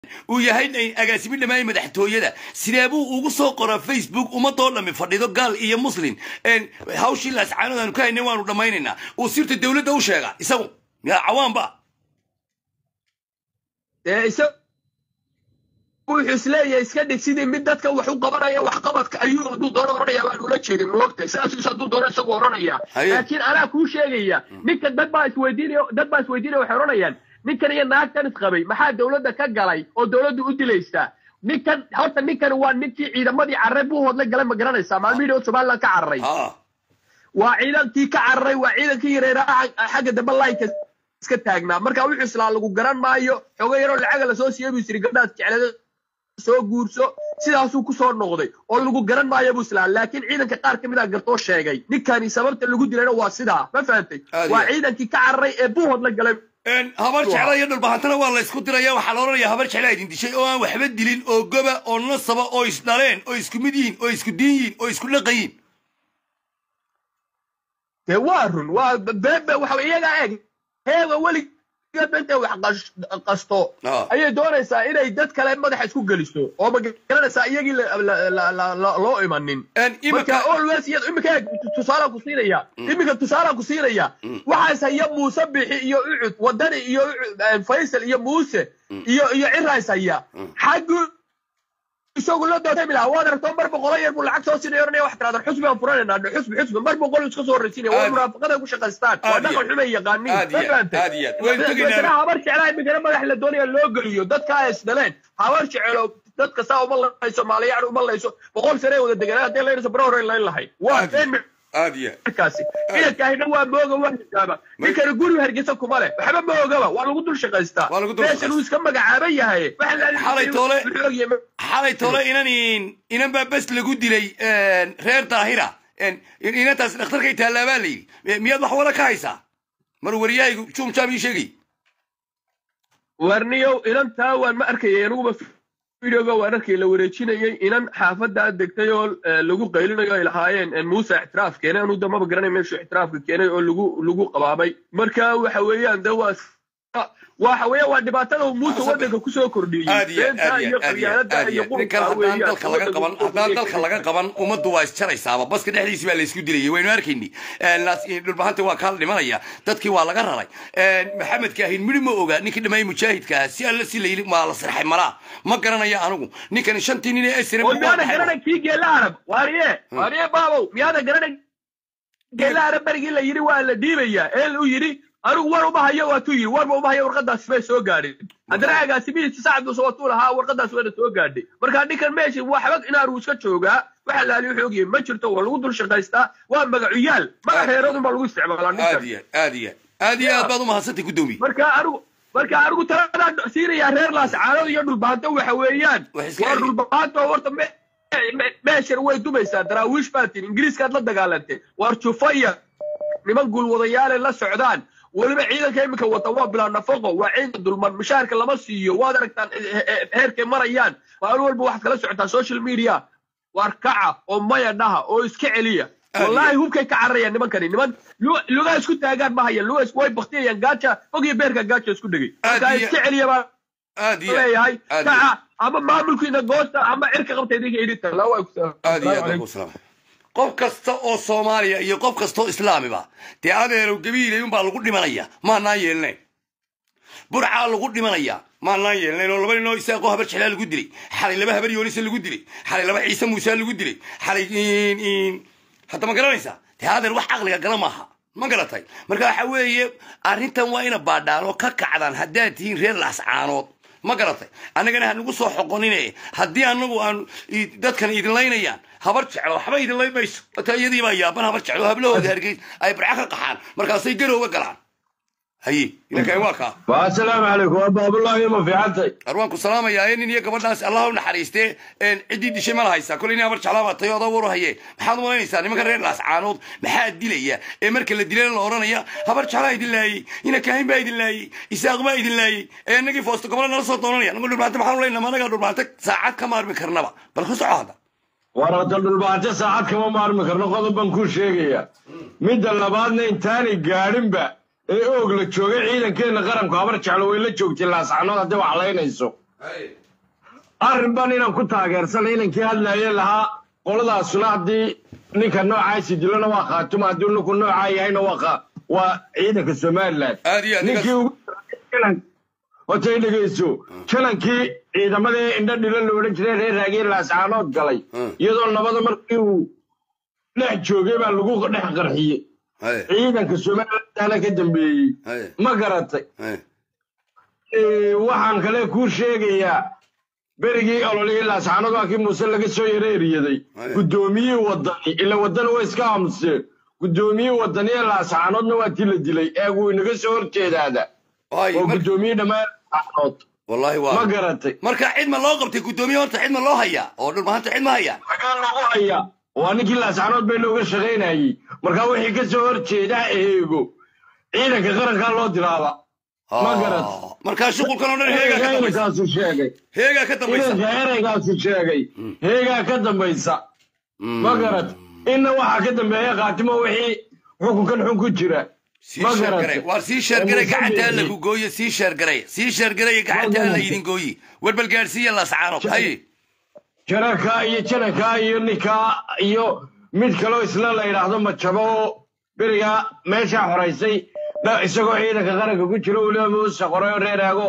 uu yahay agaasimi dhammaay madaxtooyada sidee buu ugu soo qoraa facebook ummadoo dhammi fadhido gaal iyo muslin hawshii laascaanood aanu ka haynay waanu dhammaynaynaa uu sirta dowladda u sheega isagu yaa cawaanba wuxuu isleeyahay iska dhig sidii mid dadka wax u qabanaya waxqabadka ayuu hadduu doono oranaya baan ula jeedin moogtay sidaas hadduu doono isagu oranaya laakiin anaa kuu sheegaya ninkan dad baa isweydiinaya dad baa isweydiinaya waxay oranayaan ninkan iyo naagtan isqabay maxaa dowladda ka galay oo dowladdu u dilaysaa ninkan horta ninkan waa ninkii ciidamadii carray buu hodla galay ma garanaysaa maalmihii oo somaliland ka cararay waa ciidankii ka cararay waa ciidankii yareeraa xagga dambe laynka iska taagnaa marka wuxuu islaa lagu garan maayo xogo yaroo lacaga lasoo siiyey buu isiri gabdhaas jeclada soo guurso sidaasuu ku soo noqday oo lagu garan maayo buu islaa laakiin ciidanka qaar ka mid a gartoo sheegay ninkani sababta lagu dilayna waa sidaa ma fahantay waa ciidankii ka cararay ee buuhood la galay habar jecla iyo dhulbahantana waa la isku diraya waxaa la odhanaya habar jeclaa idin dishay oo aan waxba dilin oo goba oo nasaba oo isdhaleen oo isku mid yihiin oo isku diin yihiin oo isku dhaqan yihiin dee waa run waa beebe waxa iyagaa eeg heega weligeed intay wax qasto ayay doonaysaa inay dad kale madaxa isku geliso oo ma garanaysaa iyagii loo imanin marka always iyad iminka eeg tusaalaan ku siinaya iminka tusaalaan ku siinaya waxaas haya muuse bixi iyo ucud wadani iyo faysal iyo muuse iyo iyo cirays haya xaggu isagu la dootami lahaa waad aragto mar boqolo yar buu lacag soo siinay oranaya wax tiraada xusbi aan furanayna xusbi xusbi mar boqol iska soo horreysiinaya waa munaafaqada ku shaqaystaan waa dhaqan xumay yaqaaniin ma fahamtay habar jeclaa imikana madax la doonaya loo geliyo dadka ay isdhaleen habar jecelo dadka saa uma layso maaliyacni uma layso boqol sane wada deganaa haddii laynayso bara hore layn lahayd waa markaasi ciidankaahina waa mooga waa hijaaba ninkani guri hargeysa kuma leh waxba ma ogaba waa lagu dul shaqaystaa meeshan uu iska magacaaban yahay xalay tole inan inan baa bes lagu dilay reer daahira inantaas dhakhtarkay taallaa baa la yidhi miyaad wax wada ka haysaa mar waryahaygu jumjam ii sheegay warniyow inantaa waan ma arkayay aniguba videoga waan arkay la wareejinayay inan xaafaddaa degtay oo lagu qaylinayo ay lahaayeen muuse ictiraaf keenay anuu damaba garanay meeshuu ictiraafka keenay oo lagu lagu qabaabay marka waxa weeyaan de waa waxa weeye waa dhibaatada uu muuse waddanka kusoo kordhiyey beenta iyo qabyaalada iyo haddaan dalka laga qaban ummaddu waa isjaraysaaba baska dhexdiisi baa laysku dilayay waynu arkayni dhulbahanta waa kaa dhimanaya dadkii waa laga raray maxamed kaahin midhi ma oga ninkii dhammaay mujaahidka ah si alla si layili maa la sirxay malaa ma garanaya anigu ninkani shantii nin ee sre miyaada garanay kii geela arab waariye waariye baabow miyaada garanay geela arab berigii la yidhi waa la dhiibaya ee uu yidhi anigu war uma hayo waatuu yidhi warba uma hayo warqadaas may soo gaadhin haddana agaasimihiisa sacabduusa watuu lahaa warqadaas wayna soo gaadhay marka ninkan meesha waxba inaanu iska joogaa waxa laali wuxuu ogyahay ma jirto waa lagu dul shaqaystaa waa magacuyaal magac reeradun baa lagu isticmaalaa aad iyo aad iyo aad iyo aad baad umahadsantay guddoomiye marka anigu marka anigu taladaan siinayaa reer laascaanood iyo dhulbaanto waxa weeyaan waa dhulbaanto horta meeshan way dumaysaa daraawiish baa tiri ingiriiskaad la dagaalantay waar jufaya niman guulwadayaale la socdaan weliba ciidanka iminka wata waa bilaa nafaqo waa ciidan dulman mushaharka lama siiyo waad aragtaan heerkay marayaan maalin walba waxaad kala socotaa social media waar kaca oo maya dhaha oo iska celiya wallahi hubkay ka cararayaan nimankani niman lugaa isku taagaan ma hayan lugaa way baktiyayaan gaaja ogiyo beerka gaaja isku dhegay marka iska celiya baa leeyahay kaca ama maamulkiina goosta ama cirka qabta idinka idinta qof kasta oo soomaaliya iyo qof kasta oo islaamiba dee adeerow gabiilay unbaa lagu dhimanaya maanaan yeelnayn burcaa lagu dhimanaya maanaan yeelnayn oo laba ninoo isaaqoo habar jeclaa lagu dilay xalay laba habar yoonisa lagu dilay xalay laba ciise muuse lagu dilay xalay hadda ma garanaysaa dee adeer wax caqliga gala maaha ma garatay marka waxa weeye arrintan waa ina baadhaan oo ka kacdaan haddaad tihiin reer laascaanood ma garatay annagana hanagu soo xoqonine haddii anagu aan dadkan idin laynayaan habar jeclo waxba idin layn mayso marka iyadii baa yaaban habar jeclo hablahooda hargeys ay barca ka qaxaan markaasay garowga galaan haye ilankaay waa kaa asalaamu calaykum waa baabullahi ma fiicantay arwaan ku salaamayaa ee nin iyo gabadhaas allah u naxariistee ciddii dishay ma lahaysaa kolay nin habar jeclaa baa tayo odaa waru haye maxaad u malaynaysaa nimanka reer laascaanood maxaa dilaya ee marka la dilana la odhanaya habar jeclaa idin laayey ina kaahin baa idin laayey isaaq baa idin laayey ee inagii foosto gobola nala soo doonanaya nagu dhulbaanta maxaan u leynaa anagaa dhulbaanta saacad ka maarmi karnaba bal ku soco hadda warada dhulbaante saacad kama maarmi karno qodob baan kuu sheegaya midda labaadna intaanay gaadhinba ee oog la joogay ciidankeenna qaranku habar jeclo way la joogtay laascanood haddii wax laynayso arrin baan inaan ku taageersanay inankii hadlaye lahaa qoladaasuna haddii ninka noocaasi dilona waa khaatuma haddii ninku noocaa yahayna waa waa ciidanka somalilan aad iyo aad ninkii ugu hotay dhegeyso janankii ciidamadii indho dhilo la odhan jiray reer raagii laascaanood galay iyadoo nabada markii uu dhex joogay baa lagu dhex qarxiyey ciidanka somalilandana ka dambeeyey ma garatay waxaan kale kuu sheegayaa berigii ololihii laascaanood waa kii muuse laga soo yaro eriyaday guddoomiyihii wadani ila wadani way iska aamuseen guddoomiyihii wadani ee laascaanoodna waa tii la dilay eeguu inaga soo horjeedaada oo guddoomiyihii dhammaan laascaanood wallahi ma waa garatay marka cid ma loo qabtay guddoomiye horta cid ma loo hayaa oo dhulmahanta cid ma hayaa maxaa lagu hayaa waa ninkii laascaanood bay looga shaqaynayey markaa wixii ka soo horjeedaa eego ciidanka qarankaa loo diraaba Ma garat. markaa shuqulkan oo dhan heegaa ka dambaysa inankaasu sheegay heegaa ka dambaysa inanka ereygaasu sheegay heegaa ka dambaysa ma garat inna waxaa ka dambeeya khaatimo wixii xukunkan xun ku jira sii ma sheergaray garatay waar sii sheergaray Muuse gacanta alla Biixi. ku gooye sii sheergaray sii sheergaray gacanta alla idin gooyi warbal gaadhsiiya laascaanood haye janarkaa iyo janankaa iyo ninkaa iyo mid kaloo isla la yidhaahdo majabo oo berigaa meeshaa xoraysay dha- isagoo ciidanka qaranka ku jiro weliba muuse qoray oo reeraago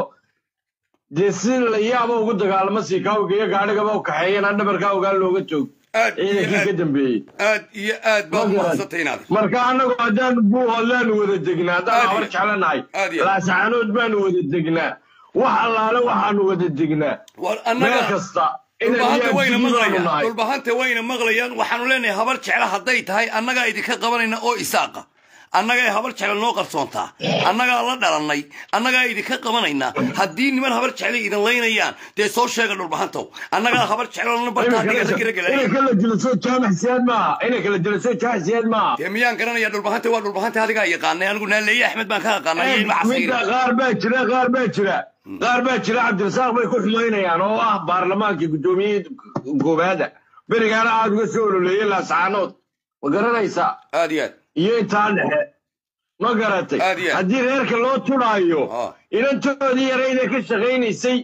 dee si la yaaba ugu dagaalamo siikaawga iyo gaadhigaba u kaxeeyana dhabarkaa ogaan looga joog aad iyo ciidankii ka aad dambeeyey aad iyo aad baad Ma garat. umahadsantay inaad marka annagu haddaan buu hadlaanu wada degnaa haddaan Aad habar iyo- jeclanahay aad iyo- laascaanood baanu wada degnaa wax allaale waxaanu wada degnaa waar meel annaga kasta inaan dhulbahanta wayna yaabtiyi baanu maqlayaan nahay dhulbahanta wayna maqlayaan waxaanu leenahay habar jecla hadday tahay annagaa idinka qabanayna oo isaaqa annagaa habar jecla noo qarsoontaa annagaa la dhalannay annagaa idinka qabanayna haddii niman habar jecla idin laynayaan dee soo sheega dhulbahantow annagaa habar jeclana bartaa dhigata giragelaya inay kala dilaso jaamac siyaad maaha inay kala dilaso jaamac siyaad maaha dee miyaan garanaya dhulbahanta waa dhulbahanta adigaa yaqaanay anigu naaleeye axmed baan ka aqaanay iyo ilma casiiri midda qaar baa jira qaar baa jira qaar baa jira cabdirasaaq bay ku xumaynayaan oo ah baarlamaankii guddoomiyihii goobaada berigaana aad uga soo ololeeyey laascaanood ma garanaysaa aad iyo aad iyo intaa dhexe ma garatay Aad iyo aad. haddii reerka loo tudhaayo Ah. inantoodii yarayda ka shaqaynaysay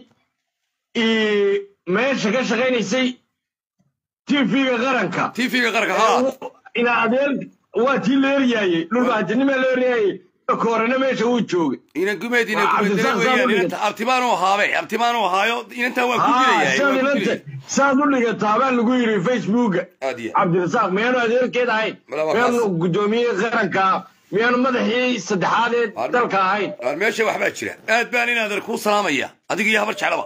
ii, meesha ka shaqaynaysay tv-ga qaranka tv-ga qaranka haa ina adeer waa tii la eryaayey dhulbaantinimaa la eryaayey koorena meesha wuu joogay inan gumeed inan Waa gumeed Cabdisaaq weeyaan Saamud. inanta abtibaanoo haabe abtibaanoo haayo inantaa waan ku Haa, dilayaa saad waan ku inanta dilaya saad u dhigataa baa lagu yidhi facebooka aad iyo cabdirasaaq miyaanu adeerkeed ahayn Mala waa miyaanu kaas. guddoomiye qaranka miyaanu madaxii saddexaad ee Waa- dalka ahayn waar meesha waxbaa jira aad baan inaadan kuu salaamaya adiga iyo habar jeclaba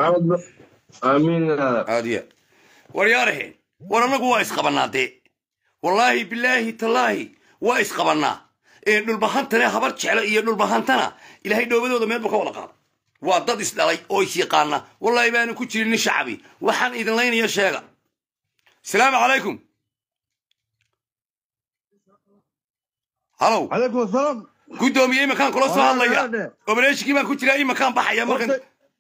amiin aad iyo aad war yaaraheen war annagu waa isqabannaa dee wallaahi bilaahi tallaahi waa isqabannaa ee dhulbahantane habar jecla iyo dhulbahantana ilaahay dhoobadooda meel buu ka wada qaada waa dad isdhalay oo is yaqaana wallaahi baanu ku jirin nin shacabi waxaan idin laynaya sheega salaamu calaykum halow عليكم السلام guddoomiye imakaan kula soo Waa hadlaya yaade. obareeshikii baan ku jiraa imakaan baxaya markan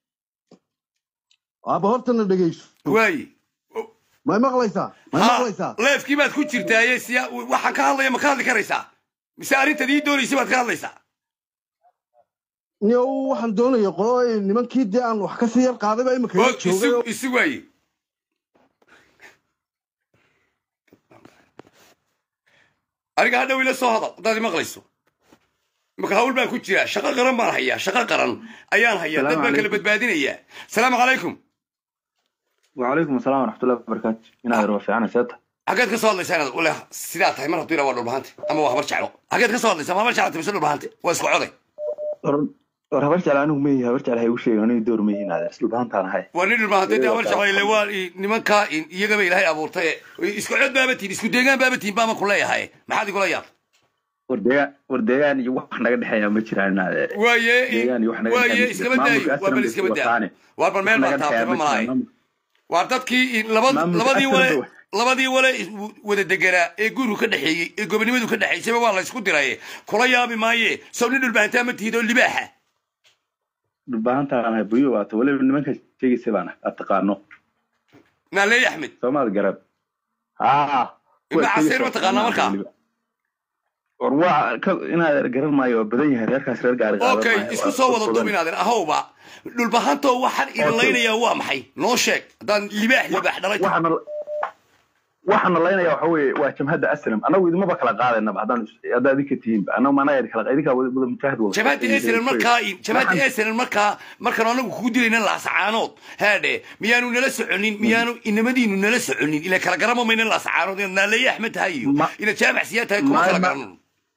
aba hortana dhegeyso waaye may maqlaysaa may maqlaysaa leefkii baad ku jirtaaye siya waxaan ka hadlaya ma ka hadli karaysaa mise arrintaad ii doonaysay baad ka hadlaysaa niyo waxaan doonaya qolo nimankii dee aan wax kasii yar qaadayba imika oo yar joogay isu oo- isu waaye aniga hadhow ila soo hadal haddaad i maqlayso imaka hawl baan ku jiraa shaqo qaran baan hayaa shaqo qaran ayaan hayaa dad baan kala badbaadinayaa salaamu calaykum وعليكم السلام ورحمة الله وبركاته إن هذا رفع أنا سيادة xaggeed ka soo hadlaysaa inaad ule sidaa tahay mar hadduu ilaa waa dhulbahante ama waa habar jeclo xaggeed ka soo hadlaysaa ma habar jeclata mise dhulbahante waa isku coday ورهبرت على أنه مي هبرت على هاي وشيء أنا يدور مي هنا أصل بهان تانا هاي waa nin dhulbahante dee habar jeclo ile waa i- nimankaa i- iyagaba ilaahay abuurtay isku cod baabatiin isku deegaan baabatiin baa ma ku leeyahay maxaad igula yaabta ورديان ورديان يوح نقد حياة مجرى هذا waaye deegaan iyo wax naga waaye dhexeyn iskaba maamulka daayo waa bal Aslan iskaba bas daa wataane. waa bal meel baa naga taabtay ma dhexeeya malahay maamulka waa dadkii i- laba- Maamulka labadii Aslan wale ba- labadii wale is- wada deganaa ee gurigu ka dhexeeyey ee gobonimadu ka dhexaysayba waa la isku diraye kula yaabi maaye sow nin dhulbahantaa ma tihid oo libaaxa بهان تانا هاي بيو وات ولا من منك شيء سبانا أتقانو naaleey axmed سوما الجرب آه Ibn Casiir ma taqaanaa markaa? war waa ka- inaad garan maayo waa badan yahay reerkaas reer gaari qaadan okay maayo. isku Waa soo wada badan. duubinaaden ahowba dhulbahantoo waxaan idin laynayaa waa maxay noo sheeg haddaan libaax libaax dhalay tahay. waxaana waxaana laynaya waxa weeye waa jamhadda aslam anagu idinmaba kala qaadaynaba haddaan is- haddaa idinka tihiinba anagu maanaga idin kala idinkaa wada wada mujaahid wada jamaacadda eslan markaa jamaacadda eslan markaa markaan anagu kugu dilayna laascaanood haadhe miyaanu nala soconin miyaanu inamadiinu nala soconin ila kala garama mayna laascaanood inaad naaleeye axmed tahay iyo Ma- inaad jaamac siyaa tahay kuma Ma- kala ma- garanno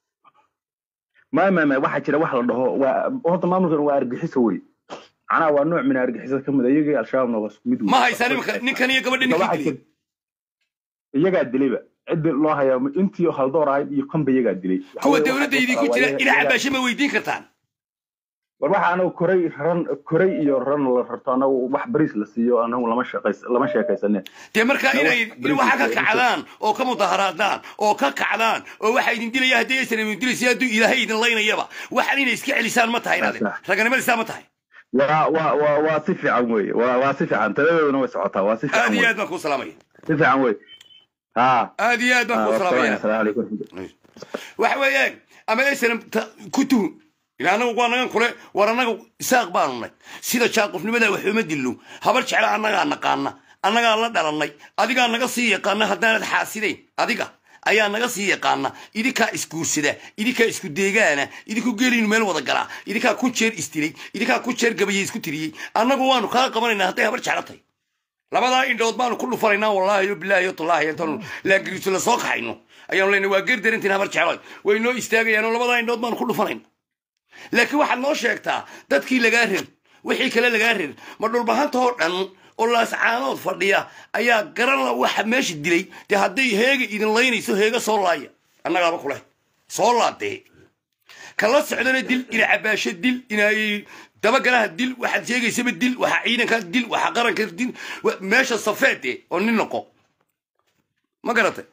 ma ma ma waxaa jira wax la dhaho waa horta maamulkan waa argixiso wey macnaha waa nooc min argixisada kamid a iyagii al-shabaabna waa isku mid wey. ma haysaa nimanka ninkan iyo gabadha Waxaa ninkii dilay jira- iyagaa dilayba ciddi loo hayaa intii haldoor ahayd iyo kanba iyagaa dilay Waxa kuwa weeye dawladda waxa- idinku waa jira iyaga- ina iyagaa- cabaasho ma weydiin kartaan war waxa anagu koray ran koray iyo ran la rarto anagu wax bariis la siiyo anagu lama shaqays lama sheekaysane dee markaa Na inay wax- in waxa ka bariis- kacdaan oo ka mudaharaadaan oo ka kacdaan oo waxa idin dilaya haddii aysan idin dilaysa hadduu ilaahay idin laynayaba waxaan inay iska celisaan ma tahay inaadin Sax. raganimadisaa ma tahay waa waa waa waa si fiican wey waa waa si fiican taladooduna way socotaa waa si aad fiican iyo wey aad baan kuu salaamaya si fiican wey ha aad iyo aad baan kuu salaamaya asalaamu calaykum waxa weeyaan ama aysan ku tuhun ila anagu waa nagan kule war annaga isaaq baanu nay sida jaaqufnimada waxuma dilno habar jecla annagaa naqaana annagaa la dhalannay adigaa naga sii yaqaana haddaanad xaasidayn adiga ayaa naga sii yaqaana idinkaa isguursada idinkaa isku deegaana idinku geelinu meel wada galaa idinkaa ku jeer istilay idinkaa ku jeer gabayay isku tiriyey annagu waanu kaa qabanaynaa hadday habar jecla tahay labadaa indhood baanu ku dhufanaynaa wallaahi yo bilaahi yo tallaahi intaanu laagiriiso la soo kaxayno ayaanu leenahay waa geer darantiin habar jecloy way noo istaagayaan oo labadaa indhood baanu ku dhufanayna laakiin waxaad noo sheegtaa dadkii lagaa rer wixii kale lagaa rer ma dhulbahantoo dhan oo laascaanood fadhiya ayaa garan la waxa meesha dilay dee hadday heega idin laynayso heega soo laaya annagaaba kuleh soo laadee kala socdana dil ina cabaasho dil inay dabagalaha dil waxaad sheegaysaba dil waxaa ciidanka dil waxaa qaranka dil wa- meesha safeede oo nin noqo ma garatay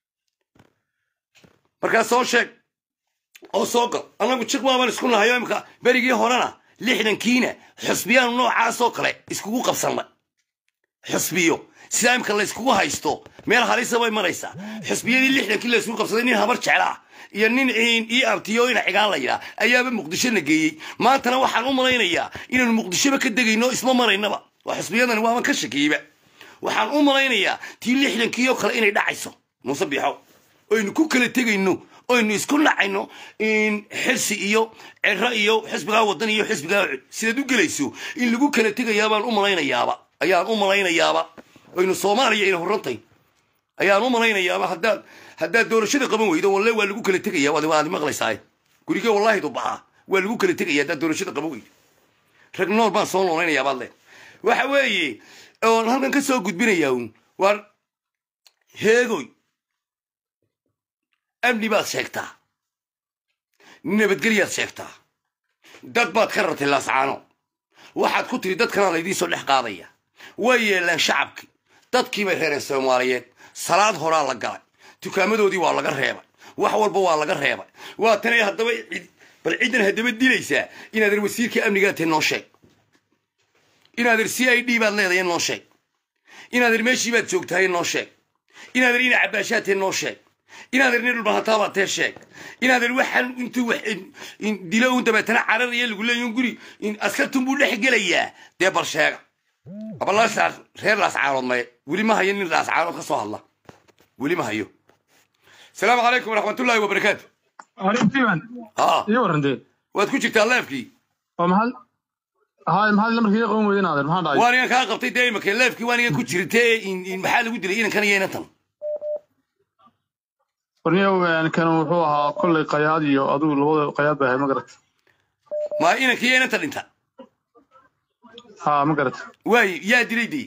markaa soo sheeg oo soo gal annagu jiq baabaan isku nahayo imika berigii horena lixdankiina xusbiyaanu noocaasoo kale iskugu qabsanna xusbiyo sidaa imika la iskugu haysto meel halisa bay maraysaa xusbiyadii lixdankii la iskugu qabsaday nin habar jecla ah iyo nin ciin ii abtiyo ina cigaan la yidhaa ayaaba muqdishona geeyey maantana waxaan u malaynayaa inaanu muqdishoba ka degayno isma maraynaba waa xusbiyadani waaban ka shakiyeyba waxaan u malaynayaa tii lixdankiioo kale inay dhacayso muuse biixow oynu ku kala tegayno oynu isku nacayno in xirsi iyo cero iyo xisbigaa wadan iyo xisbigaa cud sidaad u gelayso in lagu kala tegayaabaan u malaynayaaba ayaan u malaynayaaba oynu soomaaliya ina horantay ayaan u malaynayaaba haddaad haddaad doorashada qaban weydo walle waa lagu kala tegaya waad waad maqlaysaa gurige wallaahi dubaca waa lagu kala tegaya haddaad doorashada qaban weydo rag nool baan soo noolaynayaa baad le waxa weeye oon halkan ka soo gudbinayaa uun waar heegoy amni baad sheegtaa nabadgelyaad sheegtaa dad baad ka rartay laascaano waxaad ku tiri dadkanaa laydiin soo dhex qaadaya way yeelaan shacabkii dadkii bay reereen soomaaliyeed salaad horaa la galay dukaamadoodii waa laga reebay wax walba waa laga reebay waa tanay haddaba cid- bal ciddan haddaba dilaysaa inaadan wasiirka amnigaa tahay noo sheeg inaadan c i d baad leedahay noo sheeg inaadan meeshii baad joogtahay noo sheeg inaadan ina cabaashaad tahay noo sheeg inaadan nin dhulbahataabaad tee sheeg inaadan waxaan intuu wax in dilo un dabeetana cararaya lagu leeyahy un guri in askartun buu dhex gelayaa dee bal sheega abalaashaas reer laascaanood maye weli ma hayo nin laascaanood ka soo hadla weli ma hayo asalaamu calaykum waraxmatullaahi wabarakaatu arrintiiban haa iyo warrantee waad ku jirtaa leefkii oo maxaad hay maxaad lamarkii qaban weyden aadeer maxaa dhacay waanigan kaa qabtay dee imaka leefkii waanigan ku jirtee in- in maxaa lagu dilay inankan iyo inantan warniyow kan wuxuu ahaa kollay qayaad iyo adigu labada qayaad bay ahay ma garat ma inanka iyo inanta dhinta ha ma garat waayo yaa dilay dee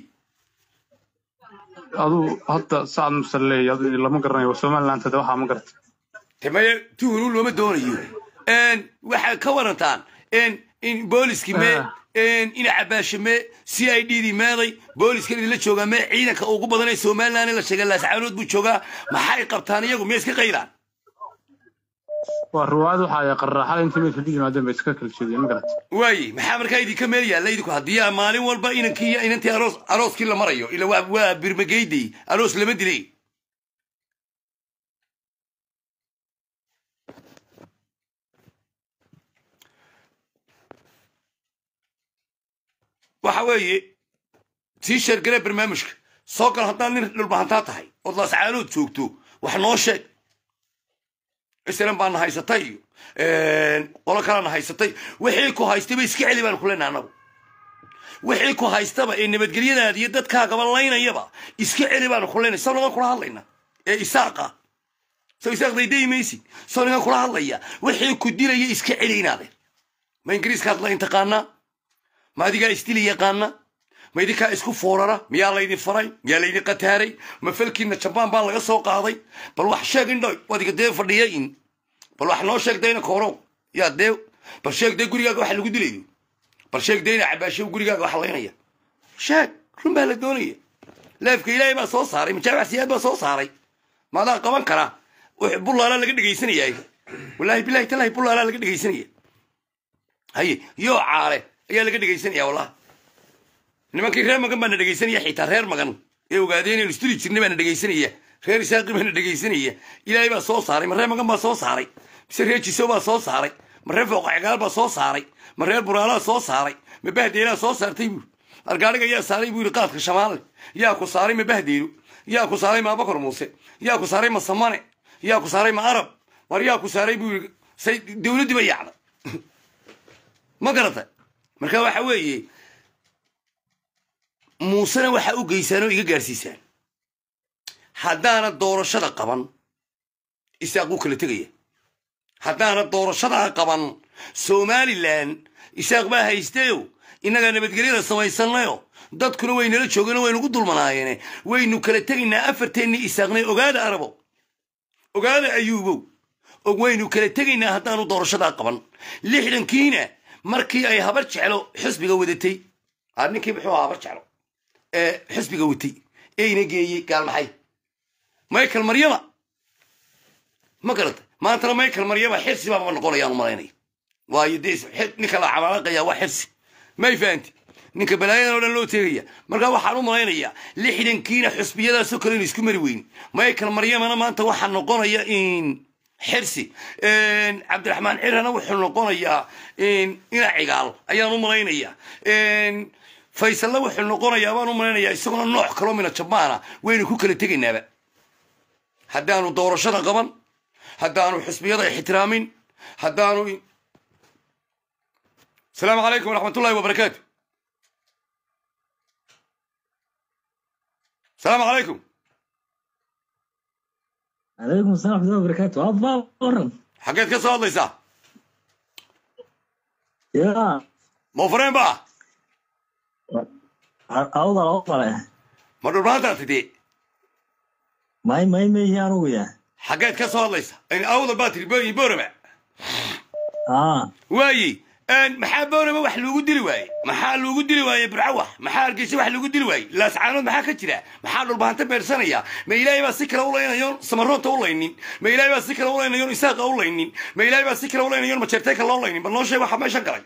adigu hadda sacad musaleey adigu lama garanayo somaliland hade waxaa ma garat tamaye tuhunu looma doonayo waxaad ka warantaan in booliskii mee ina cabaashe mee c i d dii meeday booliskan idinla joogaa mee ciidanka ugu badan ee somaliland la sheega laascaanood buu joogaa maxay qabtaan iyagu miya iska qayraan waa riwaayad waxa ay qarraxada intii meesha ku yimaadeen bay iska kala jeediyeen ma garat waaye maxaa markaa idinka meel yaalla idinku haddii aa maalin walba inankii iyo inantii aroos arooskii la marayo ila waa waa birmageyday aroos lama dilay waxa weeye sii sheergaree barnaamijka soo gal haddaad nin dhulbahantaa tahay ood laascaanood joogto wax noo sheeg islan baana haysatay iyo qolo kalena haysatay wixii ku haystayba iska celi baan ku leenahay annagu wixii ku haystaba ee nabadgelyadaada iyo dadkaagaba laynayaba iska celi baanu ku leenay soo nagan kula hadlayna ee isaaqa soo isaaq daydayi maysid soo nagan kula hadlaya wixii ku dilaya iska celi inaade ma ingiriiskaad layn taqaanaa ma adigaa isdili yaqaana ma idinkaa isku foorara miyaa laydin faray miyaa laydin qataaray ma falkiina jabaan baa laga soo qaaday bal wax sheeg indhoy wadiga dee fadhiya in bal wax noo sheeg dayna koorow yaa dee bal sheeg dee gurigaaga waxa lagu dilayo bal sheeg dayna cabaashow gurigaaga waxa laynaya sheeg run baa la doonaya leefka ilaahay baa soo saaray majaabac siyaad baa soo saaray maadaa qaban karaa bullaalaa laga dhegaysanaya wallaahi bilahi talahi bullaalaa laga dhegaysanaya haye yoo caale ayaa laga dhegaysanaya wallahi nimankii reer magan baana dhegaysanaya xitaa reer magan ee ogaadeen inaynu istuli jirnay baana dhegaysanaya reer isaaqi baana dhegaysanaya ilaahay baa soo saaray ma reer magan baa soo saaray mise reer jisow baa soo saaray ma reer fooqacgaal baa soo saaray ma reer buraalaa soo saaray ma bahdeelaa soo saartay buuri argaadhiga yaa saaray buu yidhi qaadka shamaale yaa ku saaray ma bahdeelo yaa ku saaray ma abakar muuse yaa ku saaray ma samane yaa ku saaray ma arab war yaa ku saaray buu yidhi say dowladdiiba yaacda ma garata marka waxa weeye muusena waxaa u geysaan oo iga gaarsiisaan haddaana doorashada qaban isaaquu kala tegaya haddaana doorashadaa qaban somalilan isaaq baa haysteyo innagaa nabadgelyada samaysannayo dadkuna waynala joogeen waynugu dulmanaayeene waynu kala tegaynaa afarteennii isaaqnay ogaada arabo ogaada ayuubow og waynu kala tegaynaa haddaanu doorashadaa qaban lixdankiina markii ay habar jeclo xisbiga wadatay a ninkii muxuu ahaa habar jeclo ee xisbiga watay eyna geeyey gaalmaxay michael maryama ma garata maantana michael maryama xirsi baaba noqonayaan u malaynaya waayo dee ninka la camalaqaya waa xirsi may fahanti ninka balaayadan oo dhan loo teegaya markaa waxaan u malaynayaa lixdankiina xusbiyadaasoo kale inu isku mari weyn michael maryamana maanta waxaa noqonaya in xirsi cabdiraxmaan cirana wuxuu noqonayaa ina cigaal ayaan u malaynayaa faysalna wuxuu noqonayaa baan u malaynayaa isaguna nooc kaloo mina jabaana waynu ku kala tegaynaaba haddaanu doorashada qaban haddaanu xusbiyada ixtiraamin haddaanu asalaamu calaykum waraxmat ullahi wabarakaatu asalaamu calaykum عليكم السلام ورحمة الله وبركاته أبا ورن xaggeed ka soo hadlaysaa يا moofreen ba أوضل أوضل ma dhulbaantaa tidee ماي ماي ماي هي أنا ويا xaggeed ka soo hadlaysa awda baa tiri boyi boorama آه waayi maxaa boorama wax loogu dili waaye maxaa loogu dili waaye burcawax maxaa hargeysa wax loogu dili waaye laascaanood maxaa ka jira maxaa dhulbaanta beersanaya ma ilaahay baa si kale u laynayoon samaroonta u laynin ma ilaahay baa si kale u laynayoon isaaqa u laynin ma ilaahay baa si kale u laynayoon majeerteeka loo laynin bal noo sheeg waxa meeshan galay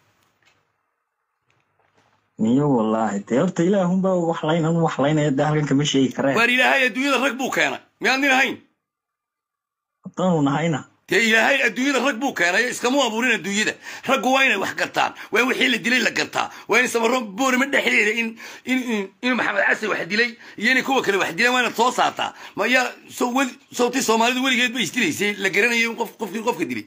ميو والله تيرت إلى هم بقى وحلين هم وحلين يده هلكن كم شيء كره waar ilaahay adduunyada rag buu keenay miyaad nin ahayn طن نهينا dee ilaahay adduunyada rag buu keenay iskama abuurin adduunyada raggu waa inay wax gartaan waa in wixii la dilay la gartaa waa in samaroon boorima dhexdeeda in in in maxamed xasan wax dilay iyo inay kuwa kale wax dileen waa inaad soo saartaa ma yaa so weli sawtii soomaalidu weligeed bay isdilaysay la garanayo in qof qofkii qofka dilay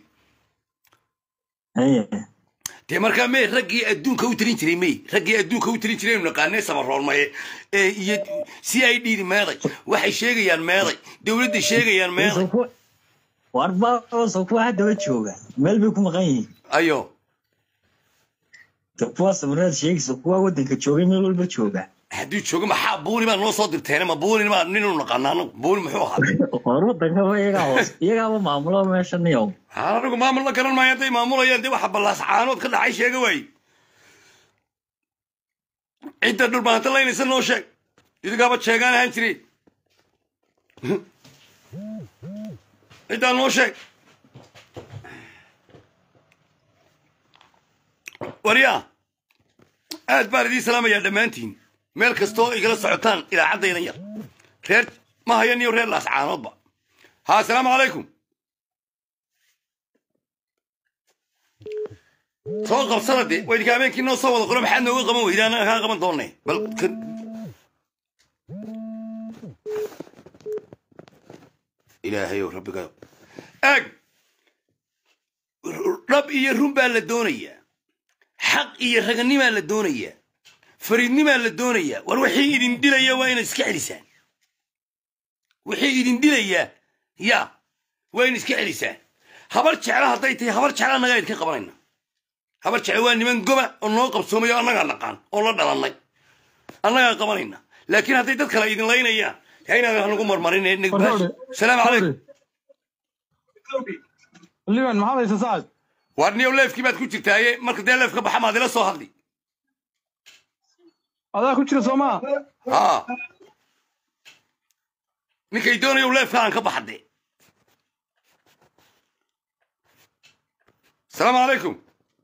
هي dee markaa mee raggii adduunka u tirin jiray may raggii adduunka u tirin jiray naqaanee samaroon maye ee iyo si ay dhiiri meeday waxay sheegayaan meeday dowladda sheegayaan meeday سوكو وأربعة سوكو واحد وجهه مال بيكون غني ayo سوكو سمرات شيء سوكو ودك تشوفي مال ولا بتشوفه hadduu joogo maxaa buuni baa noo soo dirteen ma buuni baa nin u naqaana anagu buuni muxuu ahaa ورودك هو يجا يجا ما معموله ماشي اليوم haa anagu maamul la garan maayo hadday maamulayaan dee waxa ballaas caanood ka dhacay sheega waaye cidda dhulbaanta laynaysa noo sheeg idinkaaba sheegaan ahaan jire ciddaa noo sheeg waryaa aad baan idiin salaamayaa dhammaantiin meel kastoo igala socotaan idaacaddaydan yar reer ma hayan iyo reer laas caanoodba haa asalaamu calaykum soo qabsada dee waydinka habeenkii noo soo wada qoro maxaad nooga qaban weyda annaga kaa qaban doonne bal kan ilaahayow rabbigayo eeg dhab iyo run baa la doonayaa xaq iyo raganimaa la doonayaa fariidnimaa la doonayaa war wixii idin dilaya waa inaad iska celisaan wixii idin dilayaa ya waa in iska celisaan habar jecla hadday tahay habar jecla annagaa idinka qabanayna habar jecla waa niman goba oo noo qabsoomayo annagaa naqaan oo la dhalannay annagaa qabanayna laakiin hadday dad kale idin laynayaan yaa inaadan nagu marmarin salaamu calaykum liban maxaad haysa sacad waar niyow leefkii baad ku jirtaaye marka dee leef ka baxa maad ila soo hadli adaa ku jira soo maa haa ninkay doonayow leefka aan ka baxade asalaamu calaykum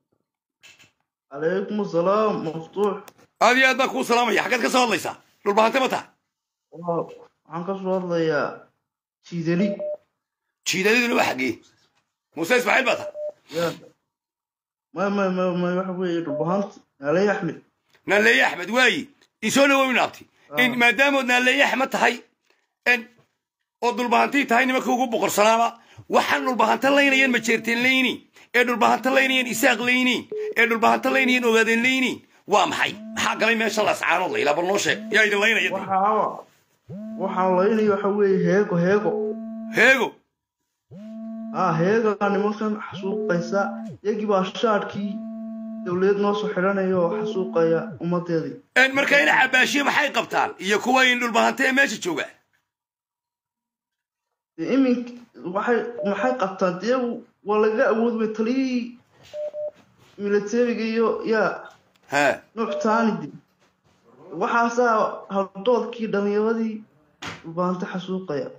عليكم السلام مفتوح aad iyo aad baan kuu salaamaya xaggeed ka soo hadlaysaa dhulbahante ma taha waxaan ka soo hadlayaa jiidali jiidadiduna waa xaggee muuse ismaaciil baa taha ya ma ma ma ma waxa weeye dhulbahanta aley axmed naaleeye axmed waayi isoo dhawow inaabti in maadaamood naaleeye axmed tahay en oo dhulbahantii tahay nimanka ugu boqorsanaaba waxaan dhulbahanta laynayeen majeerteen layni ee dhulbahanta laynayeen isaaq layni ee dhulbahanta laynayeen ogaadeen layni waa maxay maxaa galay meesha lascaanood layla bal noo sheeg yaa idin laynaya dee. waxaa waxaan laynaya waxa weeye heego heego heego ah heegaa nimankan xasuuqaysa iyagii baa shaadhkii dowladeed noo soo xidhanaya oo xasuuqaya ummadeedii En marka ina cabaashiye maxay qabtaan iyo kuwa in dhulbahanta ee meesha jooga dee imink waxay maxay qabtaan dee waa laga awood bay taliyihii militariga iyo yaa ha nuux taanidi waxaasaa hawdoodkii dhallinyaradii dhulbaanta xasuuqaya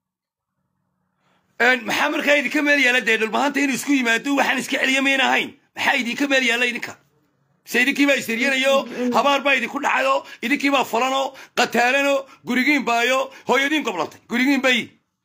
En maxaa markaa idinka meel yaala dee dhulbahanta inuu isku yimaado waxaan iska celiya mayn ahayn maxaa idinka meel yaala idinka se idinkii baa isyaryanayo habaar baa idinku dhacayo idinkii baa falano qataalano gurigiin baayo hooyadiin goblantay gurigiin bayi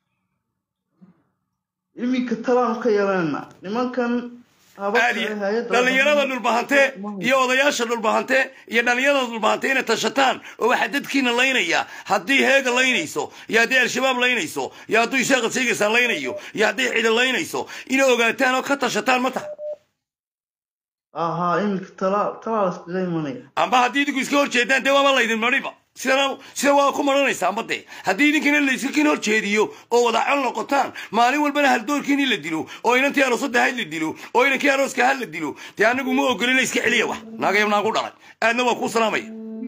iminka talaan ka yeelana nimankan aad iyo dhallinyarada dhulbahante iyo odayaasha dhulbahante iyo dhallinyarada dhulbahante inay tashataan oo waxaa dadkiina laynaya haddii heega laynayso iyo haddii al-shabaab laynayso iyo hadduu isaaqa sheegaysaa laynayo iyo haddii cida laynayso inay ogaataan oo ka tashataan ma taha ahaa iminka talaa talaa laskaga imanaya amba haddii idinku iska hor jeedaan dee waaba laydin mariba sidana sida waa ku maranaysaa amba dee haddii idinkina layskakin hor jeediyo oo wadacol noqotaan maalin walbana haldoorkiini la dilo oo inantii aroosadda hayd la dilo oo inankii arooska had la dilo dee anigu ma ogolina iska celiya wax naagayab naagu dhalay aadna waa kuu salaamaya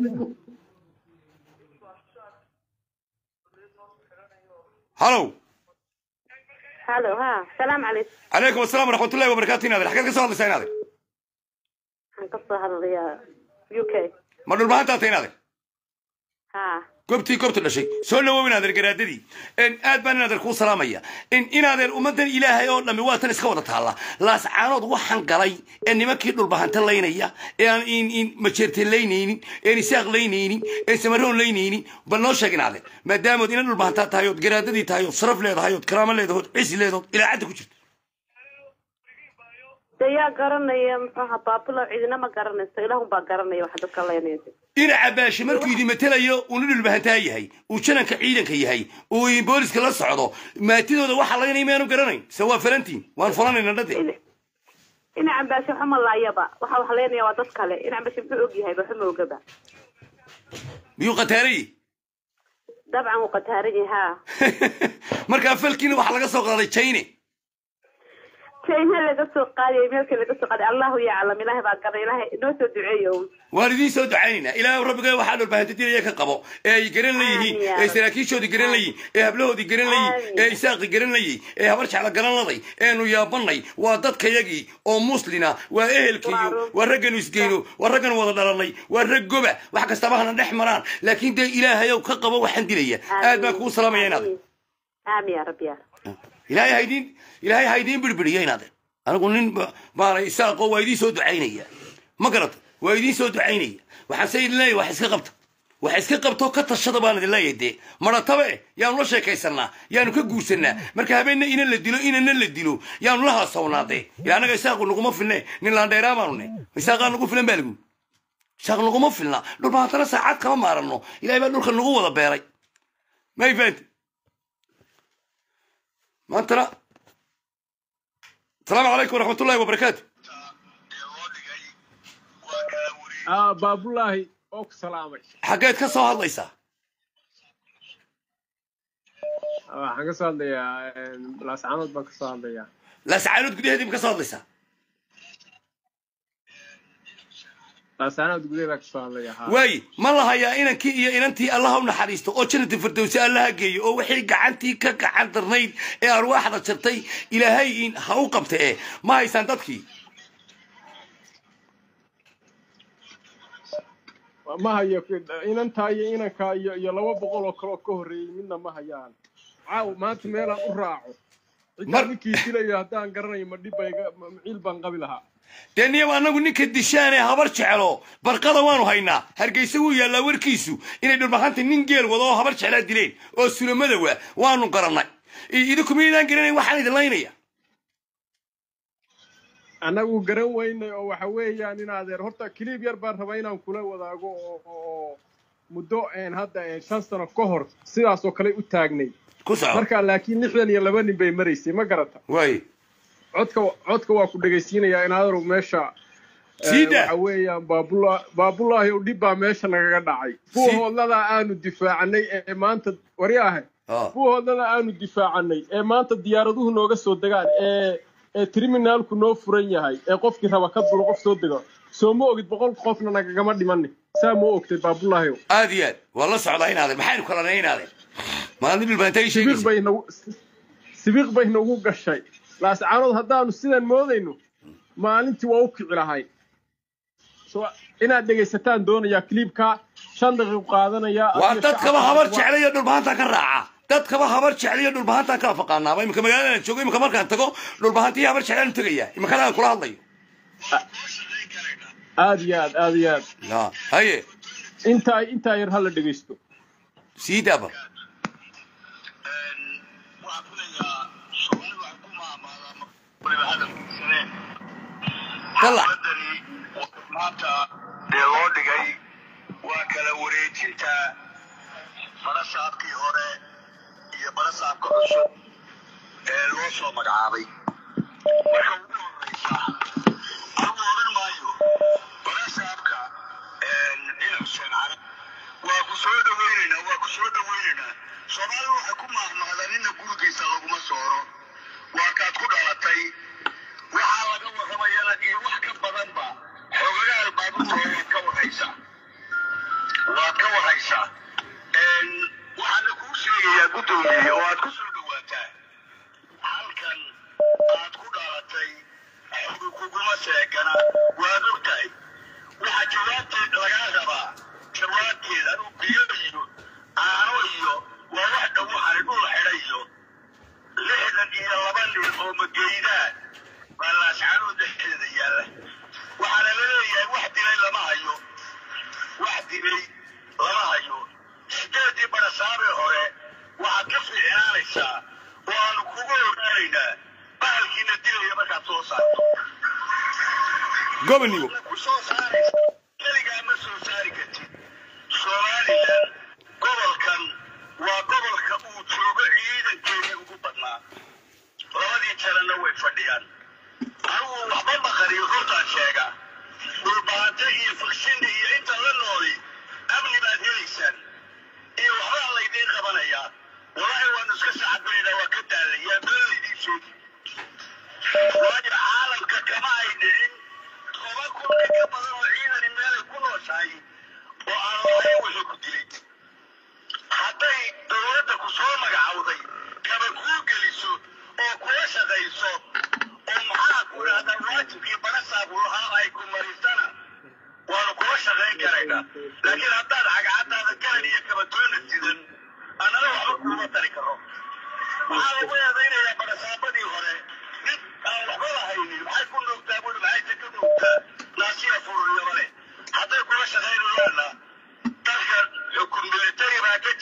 halow halo ha salaam calaykum calaykum asalaam waraxmatullahi wabarakaatu inaadir xageed ka soo hadlaysaa inaadir waxaan ka soo hadlayaa u k ma dhulbahantaata inaadir ha goobtii goobta dhashay soo dhawow inaadeer garaadadii aad baan inaadeer kuu salaamaya in inaadeer ummaddan ilaahay oo dhammi waa tan iska wada taalla laascaanood waxaan galay ee nimankii dhulbahanta laynaya ee aan in in majeerteen laynaynin een isaaq laynaynin een samaroon laynaynin bal noo sheeg inaadeer maadaamood ina dhulbahantaa tahay ood garaadadii tahay ood sharaf leedahay ood karaamo leedahay ood cisi leedahay ood ilaacadda ku jirto de yaa garanaya muxuaha baabulo cidina ma garanayso ilaahun baa garanaya waxa dadka leynaysa ina cabaashe markuu idin matelayo uuna dhulbahantaa yahay uu jananka ciidanka yahay uu booliska la socdo maatidooda waxa laynay maanu garanayn se waa farantiin waan falanayna dhade ina cambaashe waxa ma laayaba waxa wax leynaya waa dad kale ina cambaashe muxuu og yahay waxa ma ogaba miyuu qataarayey dabcan wuu qataaran yahay ha markaa falkiina waxaa laga soo qaaday chine china laga soo qaadayay meelka laga soo qaaday allahu yaclam ilaahay baa garay ilaahay inoo soo duceeyo waan idiin soo ducaynaynaa ilaahay rabbiga waxaa dhulbahantadiraya ka qabo ee ay garan layihiin ee saraakiishoodii garan layihin ee hablahoodii garan layihin ee isaaqi garan layih ee habar jecla garanladay eenu yaabanay waa dadkayagii oo muslina waa ehelkayo waa ragganu isgeyno waa raggan wada dhalanay waa rag goba wax kastaba hana dhex maraan laakiin dee ilaahayow ka qabo waxaan dilaya aad baan kuu salaamaya inaad aamin ya rabbi ya ilaahay haydiin ilaahay haydiin birbiriya inaade anigu nin maanay isaaqo waa idiin soo ducaynaya ma garata waa idiin soo ducaynaya waxaan se idin leeyahay wax iska qabta wax iska qabto ka tashada baan idin leeyahay dee maratabe yaanu la sheekaysanaa yaanu ka guursanaa marka habeenna ina la dilo inana la dilo yaanu la haasawnaa dee ila annaga isaaqu naguma filne nin laandheeraa baanu ne isaaqaa nagu filan baa lagu isaaq naguma filna dhulba haddana saacad kama maaranno ilahay baa dhulka nagu wada beeray may fahanti maantana asalaamu calaykum waraxmatullahi wabarakaatu baabulaahi oo ku salaamay xaggeed ka soo hadlaysaa waxaan ka soo hadlayaa laascaanood baan ka soo hadlayaa laascaanood gudaheedii ma ka soo hadlaysaa laascaanood gudaheeda ka soo hadlayaa haa waaye ma lahayaa inankii iyo inantii allaha u naxariisto oo jannati firdowsi allaha geeyo oo wixii gacantii ka gacan darnayd ee arwaaxda jartay ilaahay in ha u qabta ee ma haysaan dadkii ma hayo inantaa iyo inankaa iyo iyo laba boqol oo kaloo ka horreeyey midna ma hayaan caaw maanta meelaan u raaco ciddaa ninkii dilayo haddaan garanayo ma dhib bayga ciil baan qabi lahaa dee niyaba annagu ninka dishaanee habar jeclo barqada waanu haynaa hargeysa wuu yaallaa warkiisu inay dhulbahanta nin geel wado oo habar jeclaa dileen oo sulamadawa waanu garannay idinku miydaan garanayn waxaan idin laynaya annagu garan weynay oo waxa weeyaan in adeer horta kiliib yar baan rabaa inaan kula wadaago oo oo muddo hadda shan sano ka hor sidaas oo kale u taagnay marka laakiin lixdan iyo laba nin bay maraysay ma garata way codka codka waa ku dhegaysiinayaa in adeeru meesha waxa weeyaan baabula baabulaahi oo dhib baa meesha nagaga dhacay kuwa hoodladaa aanu difaacanay ee maanta wari ahe kuwa hoodladaa aanu difaacanay ee maanta diyaaraduhu nooga soo degaan ee ee triminaalku noo furan yahay ee qofkii raba ka dulo qof soo dego soo ma ogid boqol qofna nagagama dhimani saa ma ogtay baabulaahi aad iyo aad waa la socdaa inaade maxaynu kala naynaade maalin dhulbaantay sibiiq bay nagu sibiiq bay nagu gashay laascaanood haddaanu sidan moodayno maalintii waa u kici lahay so inaad dhegaysataan doonayaa kliibka shan daqiiq qaadanaya waa dadkaba habar jeclayo dhulbahantaa ka raaca dadkaba habar jeclayo dhulbahantaan kala faqaanaaba imika magaaladaan joogo imika markaan tago dhulbahantii habar jeclaan tegaya imikana aan kula hadlayo aad iyo aad aad iyo aad haye intaa intaa yar hala dhegaysto sii daaba maanta dee loo dhigay waa kala wareejinta barasaabkii hore iyo barasaabka cusub ee loo soo magacaabay marka ugu horeysa anugu oran maayo barasaabka dhinac xuseen carab waa ku soo dhaweynaynaa waa ku soo dhaweynaynaa soomaalidu waxay ku maahmaahdaa nina gurigiisa laguma sooro waa kaad ku dhalatay waxaa laga warramayana iyo wax ka badanba xogagaal baabuurta waad ka warhaysaa waad ka warhaysaa waxaana kuu sheegayaa guddoomiye oo aad ku soo dhawaataa halkan aad ku dhalatay xogi kuguma seegana waad og tahay waxaa jawaabteed lagaa rabaa jawaabteed anuu biyo iyo aano iyo waa wax dhow waxaani dhul xidhay iyo lixdan iyo laba nin oo mageydaan baa laascaanoo dhexdeeda yaalla waxaana la leeyahay wax dilay lama hayo wax dilay lama hayo sideedii barasaabee hore waxaad ka fiicnaanaysaa oo aanu kugu ogaanaynaa bahalkiina dilaya markaad soo saarto gobonigo ku soo saaraysa keligaa ma soo saari kartid somalilan gobolkan waa gobolka uu joogo ciidankeedii ugu badnaa labadii jarana way fadhiyaan anugu waxba maqariyo hortaan sheega dhulbaante iyo fikshinda iyo inta la nooli amni baad helaysaan iyo waxbaa laydiin qabanayaa walaahi waanu iska sacadbaynaa waa ka daalayaa been laydiin sheegi waayo caalamka kama ay dhicin toban kun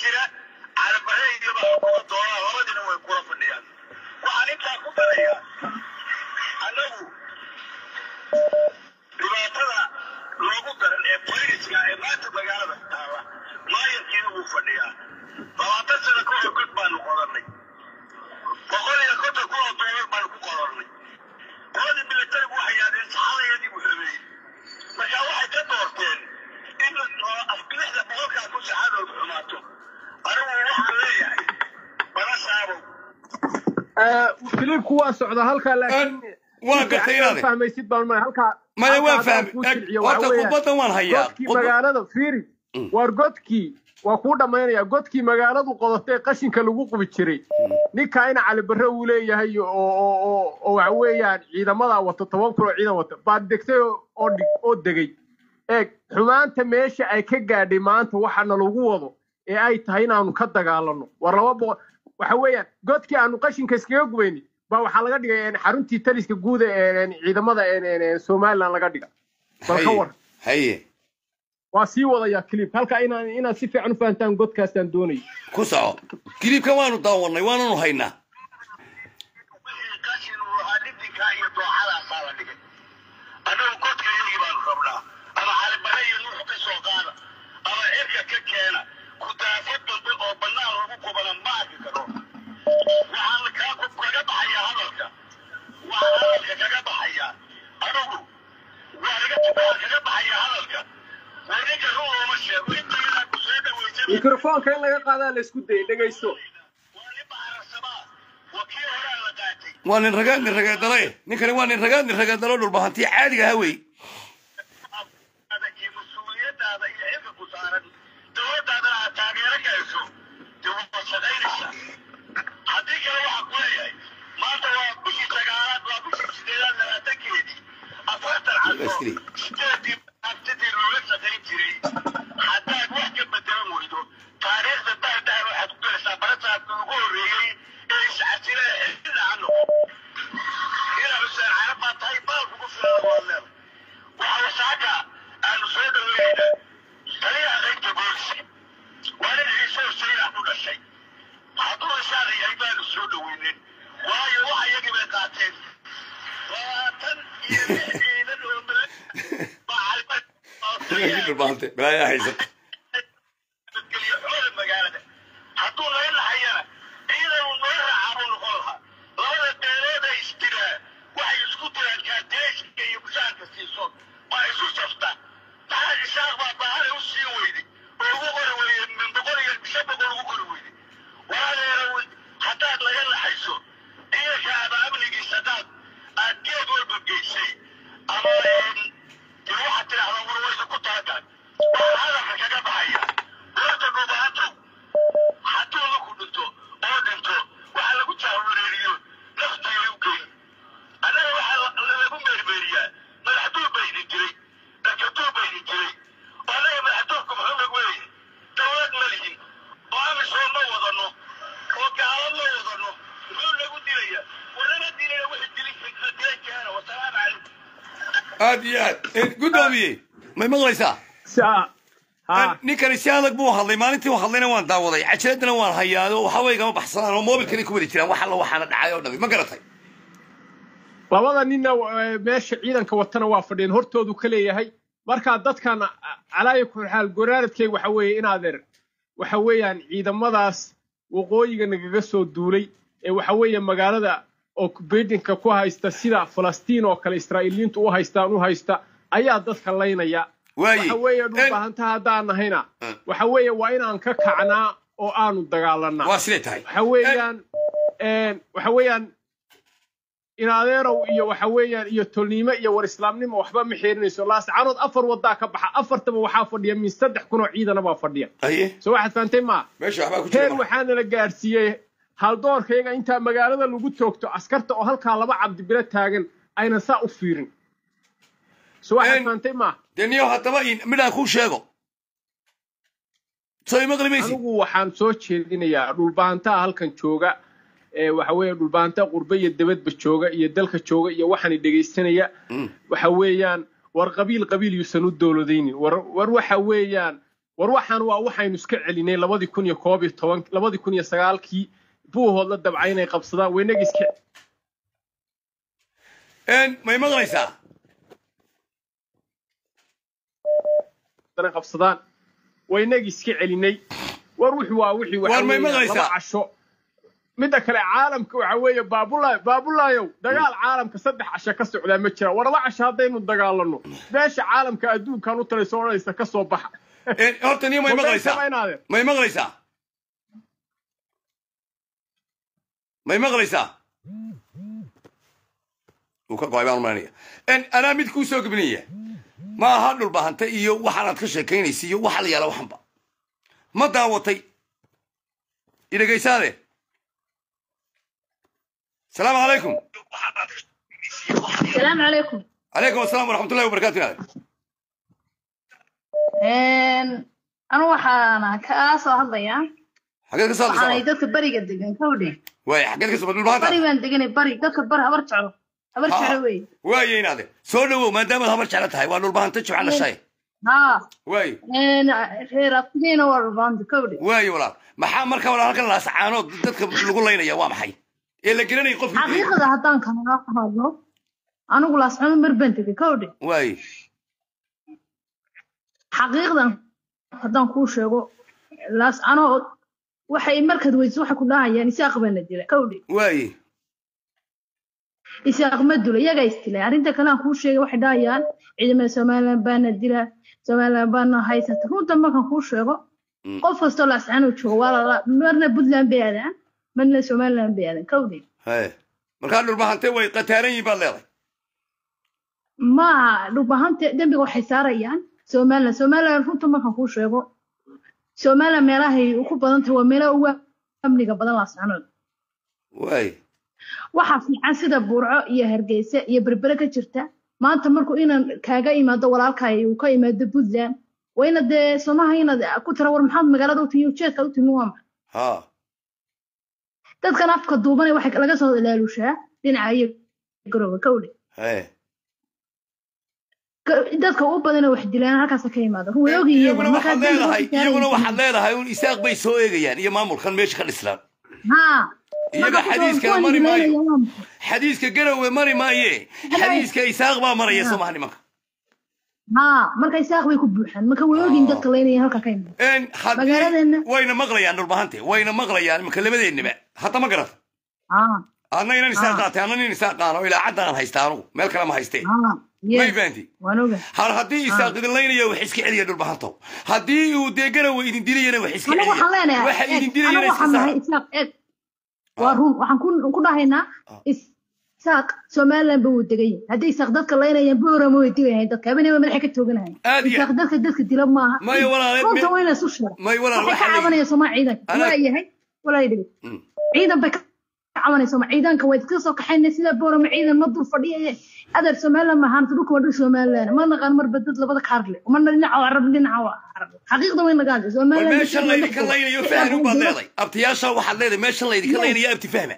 jira calabare iyo baa kuma doonaa labadina way kula fadhiyaan waxaan intaa ku darayaa annagu dhibaatada loogu daran ee boyriska ee maanta magaalada taala maayarkiina wuu fadhiyaa labaatan sano ka hor god baanu qodanay boqol iyo konton kun oo doolar baanu ku qodanay qoladii militarigu waxay yidhahdeen saxadayadii buu habeeyey marka waxay ka doorteen in afbilixda boqolkaa kun saxadoodu xumaato anigu waxaan leeyahay bala saabow filibku waa socda halkaa laakiin waan gartay inaade fahmaysid baan ma halkaa maya waan halkaa fahmay kuu Eg, jilciyo, horta waxaa weeyaan, khudbadan waan hayaa godkii Khudbad- magaalada fiiri waar godkii waa kuu dhammaynaya godkii magaaladu qodatay qashinka lagu qubi jiray ninka ina cali barre uu leeyahay oo oo oo oo waxa weeyaan ciidamada wata toban kun oo ciidan wata baad degtay oo oo dhig- oo degay eeg xumaanta meesha ay ka gaadhay maanta waxaana lagu wado ee ay tahay inaanu ka dagaalano war laba boqol waxa weeyaan godkii aanu qashinka iskaga gubayni baa waxaa laga dhigay een, xaruntii taliska guud ee een, ciidamada een, een, een, somaliland laga dhiga bal ka haye war haye waa sii wadayaa clip halka inaan inaad si fiican u fahantaan godkaasaan doonay ku soco kilibka waanu daawanay waananu haynaa wixii qashin uu ahaa dhibdinkaa iyo dooxadaasaa la dhigay annagu godka iyagii baanu rabnaa ama calibare iyo nuux ka soo qaada ama cirka ka keena kudaafad dambe oo bannaan lagu qubana ma arki karo waxaan kaa ku kaga baxayaa hadalka waxaan hadalka kaga baxayaa anigu waa iga waxaan kaga baxayaa hadalka waa ninka run looma sheego inta yadaa ku soo dhaweysay mikrofoonka in laga qaadaa la isku dayay dhegaysto wakii horaa la qaatay waa nin ragaad nin ragaadale ninkani waa nin ragaad nin ragaadalo dhulbahantii caadiga ha wey iyo mas-uuliyadaada iyo xilka ku saaran dowladdaadana aad taageero gayso dee waad shaqaynaysaa haddii kale waxaa ku leeyahay maanta waa bishii sagaalaad waa bishii sideedaad labaatankeedii afartan casho sideedii abtidii looga shaqayn jiray haddaad wax ka bedelan weydo taariikhda dahdahar waxaad ku galaysaa barasaabka ugu horreeyey ee iscasile ee xilli aan noqo ina xuseen carab baa tahay baal kugu filan waad leedahay waxaa wasaaka aanu soo dhaweynayna taliyaha qaybta booliska waa nin ciise huseyna ku dhashay hadduu isaada yahay baanu soo dhaweynin waayo waxa iyagii bay qaateen labaatan iyo lix ciidan oo male dhulbahante balaayaa haysata nabadgelyo xoola magaalada hadduu naga lahayana ciidan uu noo raacaa buu noqon lahaa labada beelood ay isdiraa waxay isku diraan kaadeyska iyo mushaarka siiso waa isu saftaa maxaa isaaq baa baahale u sii weyday oo ugu qori weyday min boqol iyo shan boqol ugu qori weyday waadeera haddaad laga laxayso ciidanka ama amnigiisa haddaad aad geed walba geysay ama dee waxaad tidhaahdaa war waysa ku talagalay waxaa hadalka kaga baxaya horta dhubaantow hadduu laku dhinto oo dhinto waxaa lagu jahwareeriyo naftiiay u geyn annaga waxaa lagu meermeeriyaa madaxduur bayni jiray dakaduur bayni jiray oo annaga madaxduurku muxuu nagu leeyahay dowlad ma lihin oo amisoon ma wadano oo gaalo ma wadano muxuu nagu dilayaa warnama dilaya wixii dilin dilay keena wasalaamu calaykum aad iyo aad guddoomiye may maqlaysaa ninkani si adag buu hadlay maalintii uu hadlayna waan daawaday cajiradana waan hayaado waxaway gama baxsanaan oo moobilkani ku wadi jiraan wax alla waxaana dhacay oo dhami ma garatay labada ninna eh, meesha ciidanka watana waa fadhiyeen hortoodu ka leeyahay markaa dadkan calaaya ku xaal goraaradkay waxa weeye in adeer waxa weeyaan ciidamadaas waqooyiga nagaga soo duulay ee waxa weeye magaalada occupation-ka ku haysta sida falastiin oo kale israa'iiliyiintu u haystaan u haysta ayaa dadka laynaya waxa weeye dhulbaahanta haddaan nahayna waxa weeye waa inaan ka kacnaa oo aanu dagaalanaa waa siday tahay waxa weeyaan een, waxa weeyaan in adeerow iyo waxa weeyaan iyo tolniimo iyo war islaamnimo waxba ma xiirinayso laascaanood afar wadaa ka baxa afartaba waxaa fadhiya min saddex kun oo ciidana baa fadhiya soo waxaad fahantay maa meesha waxbaa ku jira heer waxaana la gaadhsiiyey haldoorkayaga intaa magaalada lagu toogto askarta oo halkaa laba cabdibilo taagan aynan saa u fiirin soo waxaad fahantay maa dee niyo haddaba midhaan kuu sheego soo imaqli maysi anigu waxaan soo jeedinayaa dhulbaantaha halkan jooga ee waxa weeye dhulbaanta qurbe iyo dabadba jooga iyo dalka jooga iyo waxaani dhegaysanaya waxa weeyaan war qabiil qabiil yuusan u dowladaynin war war waxa weeyaan war waxaan waa waxaynu iska celinay labadii kun iyo koob iyo toban labadii kun iyo sagaalkii buuhood la dabcay inay qabsadaan waynaga iska may maqlaysaa qabsadaan waynagi iska celinay war wuxuu waa wixii waxa War may weeye maqlaysaa? laba casho midda kale caalamka waxa weeye baabulaay baabulaayow dagaal caalamka saddex casho ka socdaa ma jira war laba casho haddaynu dagaalano beesha caalamka adduunkan u talayso odhanaysa ka soo baxa horta niyo may Wallahi maqlaysaa samaynaadeen. may maqlaysaa may maqlaysaa uu ka go'ay baan umalanaya anaa mid kuu soo gebinaya ma aha dhulbahante iyo waxaanaad ka sheekaynaysa iyo waxa la yaala waxanba ma daawatay idhegaysaade salaamu calaykum السلام عليكم calaykum asalaam waraxmatullahi wabarakaatu inaade أنا waxaan ka soo hadlayaa xageed ka soo waxaan hadlaysaa dadka bariga degan kawdhe waay xageed ka soo dhulbahanta bari baan deganay bari dadka bari habar jeclo habar jeclo wey waaye inaade soo dhowow maadaamaad habar jecla tahay waa dhulbahante jibca dhashay haa waaye reer aftigeena waa dhulbaanta kawdhe waaye walaal maxaa marka walaal halkan laascaanood dadka lagu laynaya waa maxay ee la gelinaya qofkii xaqiiqada haddaan kala hadlo anigu laasxumo mar baan tegay kawdhe waaye xaqiiqdan haddaan kuu sheego laas anoo waxay markaad weydiso waxay ku dhahayaan isaaq baana dila kawdhe waaye isaaq ma dula iyagaa isdilay arrinta kale aan kuu sheegay waxay dhahayaan ciidamada somaliland baana dila somaliland baana haysata runta markaan kuu sheego qof kastoo laascaan uu joogo waa lala marna puntland bay aadaan marna somaliland bay aadaan kawdhe haye markaa dhulbahante way qataaran yihiin baad leedahay maaha dhubahanta dembiga waxay saarayaan somaliland somaliland runta markaan kuu sheego somaliland meelahay ku badan tahay waa meelaha ugu amniga badan laascanood waaye waxaa fiican sida burco iyo hargeysa iyo berbere ka jirta maanta markuu inaan kaaga imaado walaalkay uu ka imaado puntland waa ina dee somaha inaad ku tira war maxaad magaalada u timi ujeedkaad u timi waa maxay ha dadkan afka duubanay waxay laga soo ilaalushaa dhinaca iyo garooba kawdhe haye dadka u badan wax dilaan halkaas ka imaada way ogyihiin iyaguna waxaad leedahay iyaguna waxaad leedahay un isaaq bay soo eegayaan iyo maamulkan meesha ka dhislaan haa iyaga xadiiska mari maayo xadiiska garowe mari maaye xadiiska isaaq baa maraya soo maha nimanka haa marka isaaq bay ku buuxaan marka way ogyihiin dadka leynaya halka ka imaada magaaladeena wayna maqlayaan dhulbahante wayna maqlayaan imanka labadeennaba hadda ma garata haa adna inan isaaq qaatay adna nin isaaq qaano ilaa caddan haysta anugu meel kale ma haystee haa may fahanti waan oga har haddii isaaq idin laynaya wax iska celiya dhulbahanto haddii uu dee garowe idin dilayana wax iska anigu waxaan celiya leenahay waxa idin anigu dilayana iska waxaan saara nahay isaaq eeg waa run waxaan ku ku dhahaynaa isaaq somaliland ba wuu degan yahay haddii isaaq dadka laynayaan boorama way digayahay dadka habeenaba madaxa ka tooganahay Aad iyo isaaq dadka dadka dila maaha Maya walaale, runta me- waa inay isu sheego may walaal waxay ka waxaa la cabanaya somaa ciidanka Ana- waa yahay walaa dhigi ciidan bay ka cabanaysa ma ciidanka way iska soo kaxaynay sida boorama ciidan ma dul fadhiyaye adeer somaliland ma ahaan dhulka waa dhul somaliland ma naqaan marba dad labada kaar leh marna dhinaca waa carab dhinaca waa carab xaqiiqda way nagaan war somaliland meeshan laydinka laynayo fahmi baad leedahay abtiyaasha waxaad leedahay meeshan laydinka laynayo abti fahma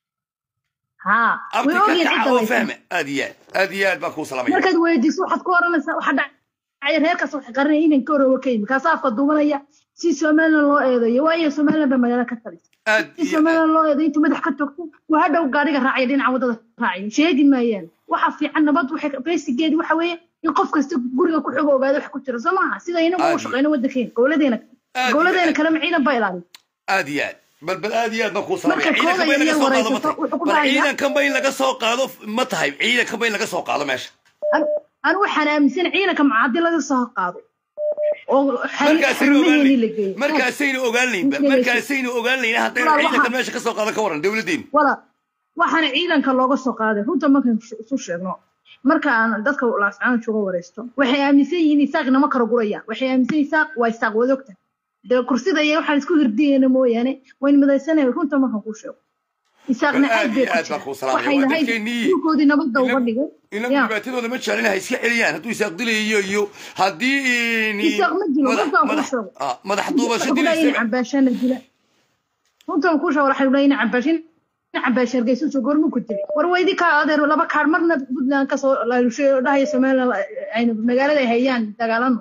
haa abti way ka ogyihiin kaca cidda oo laysan fahma aad iyo aad aad iyo aad baa kuu salamaya markaad weydiiso waxaad ku oranaysaa waxa dhacay reerkaas waxay qarinaya inan ka horowa ka yimi kaasa afka duubanaya si somaliland loo eedayo waayo somaliland baa magaalo ka talisa aad si somaliland loo eedayo intuu madax ka togto waa hadhow gaadhiga raacaya dhinaca waddada raacaya sheegi maayaan waxa fiican nabad waxay basigeedi waxa weeye in qof kasta guriga ku xogo ogaado wax ku jira soo maaha sida inagu Aad u shaqeyno waddankeena gowladeena Aad gowladeena kalema ciidan baa ilaaliya aad iyo aad bal bal aad iyo aad baan kuu Marka salamaya ciidanka kooda ba in laga iyo soo qaado ma wareysato, tahay wuxuu ku bal dhahayaa- ciidankan ba in laga soo qaado ma tahay ciidankan ba in laga soo qaado meesha anu waxaan aaminsan ciidanka maca haddii laga soo qaado oo markaasaynu xarumaheeni la ogaanayn geeyo markaasaynu ogaanaynba markaasaynu ogaanayn haddaynu Walaal, ciidankan waxaa- meesha ka soo qaadan ka waran dowladdeenu wala waxaana ciidanka looga soo qaaday runta markaan isu sheegno marka aan dadka laascaan jooga wareysto waxay aaminsan yihiin isaaq nama kala gurayaan waxay aaminsan yihiin isaaq waa isaaq wadogta dee kursida iyo waxaan isku hirdiyeyna mooyaane wayn midaysanay runta markaan kuu sheego isaaqna Bal aad aad bay iyo ku aad baan kuu jiraan salaamaya waxay waa lahayd dadkeennii dhulkoodii nabadda uga dhigay inagu Ya. dhibaatadooda ma jeclin ha iska celiyaan hadduu isaaq dilayo iyo haddii ni- isaaq ma jiro madax- runtaan kuu madax- sheego ah, madax duubasho Waxay dilaysa leeyihiin cambaashana dila runtaan kuu sheego waxay leeyihiin cambaashin cambaasha hargeysa soo gormu ku dilay war weydi ka adeer laba kaar marna puntland kasoo laalushay oo dhahaya somaliland aynu magaalada ay hayaan dagaalano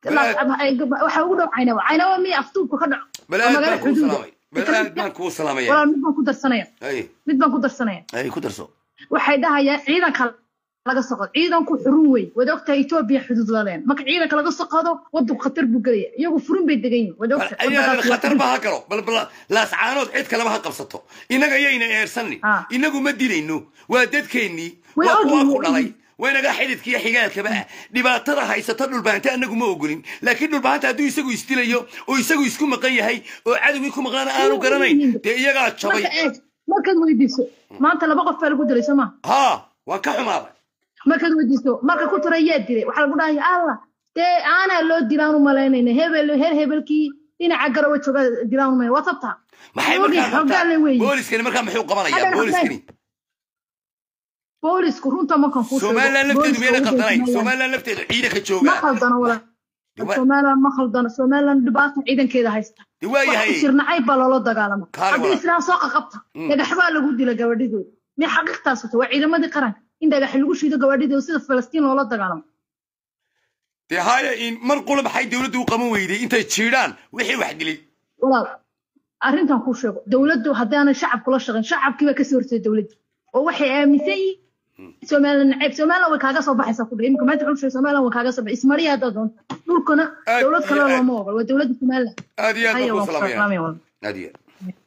waxa ugu dhow caynawa caynawa miya aftuubka ka dhaco bal waa aad magaalo baan kuu xuduuda salaamay bal aad baan kuu salaamaya walaal mid baan ku darsanaya ay mid baan ku darsanaya ay ku darso waxay dhahayaan ciidanka laga soo qado ciidanku xurun wey wada ogtahay etoobiya xuduud la leen marka ciidanka laga soo qado wadanku khatar buu gelaya iyagu furun bay degan yihin wada ogtahay ayaadan wadankaas waa khatar xurun. ba ha galo bal bal laascaanood cid kaleba ha qabsato innaga yayna eersanin inagu ma dilayno waa dadkeennii Way waa kuwa ogyihiin, ku way dhalay waynaga xididka iyo xigaalkaba ah dhibaatada haysata dhulbaanta anagu ma ogolin laakiin dhulbaanta hadduu isagu isdilayo oo isagu isku maqan yahay oo cadowgii ku maqnaana aanu garanayn dee iyagaa jabay marka eeg markaad weydiiso maanta laba qof baa lagu dilay soo ma haa waan ka xumaaday markaad weydiiso marka ku tira yaa dilay waxaa lagu dhahaya allah dee aanaa loo dilaan u malaynayna hebel heer hebelkii dhinaca garawa jooga dilaan u malaynay waa tabtaa maxay Ogi, markaa hoggaan la qabtaa weeye. booliskani markaa muxuu qabanayaa Haddana booliskani boolisku runta markan kuu sheego, somalilan lafteedu booliska miyayna ugu qaldanayn jeedinayaan. somalilan lafteedu ciidanka ma jooga khaldano walaal Diwa- somalilan ma khaldano somalilan dhibaata ciidankeeda haysta Dee waa yahay. wax isirnacayb baa loola dagaalama Kaale haddii walaal. islaan soo qaqabta Mm. dhagax baa lagu dila gabadhidooda mi xaqiiqtaas wata waa ciidamadii qaranka in dhagax lagu shiido gabadhidooda sida falastiin loola dagaalamo dee haya in mar qula maxay dowladdu u qaban weyday intay jiidhaan wixii wax dilay walaal arrintan kuu sheego dowladdu haddaanay shacabku la shaqayn shacabkii baa kasoo hortay dowladda oo waxay aaminsan yihiin somalilan nacayb somalilan way kaaga soo baxaysaa ku dhe imika maanta wuxuu sheegay somalilan way kaaga soo baxay ismariya haddaad doonto dhulkana Aad dowlad kale iyo aad. looma ogol waa dowladda somalilan aad iyo aad Haya, baan waan ku ku salaamaya salaamaya walaal. aad iyo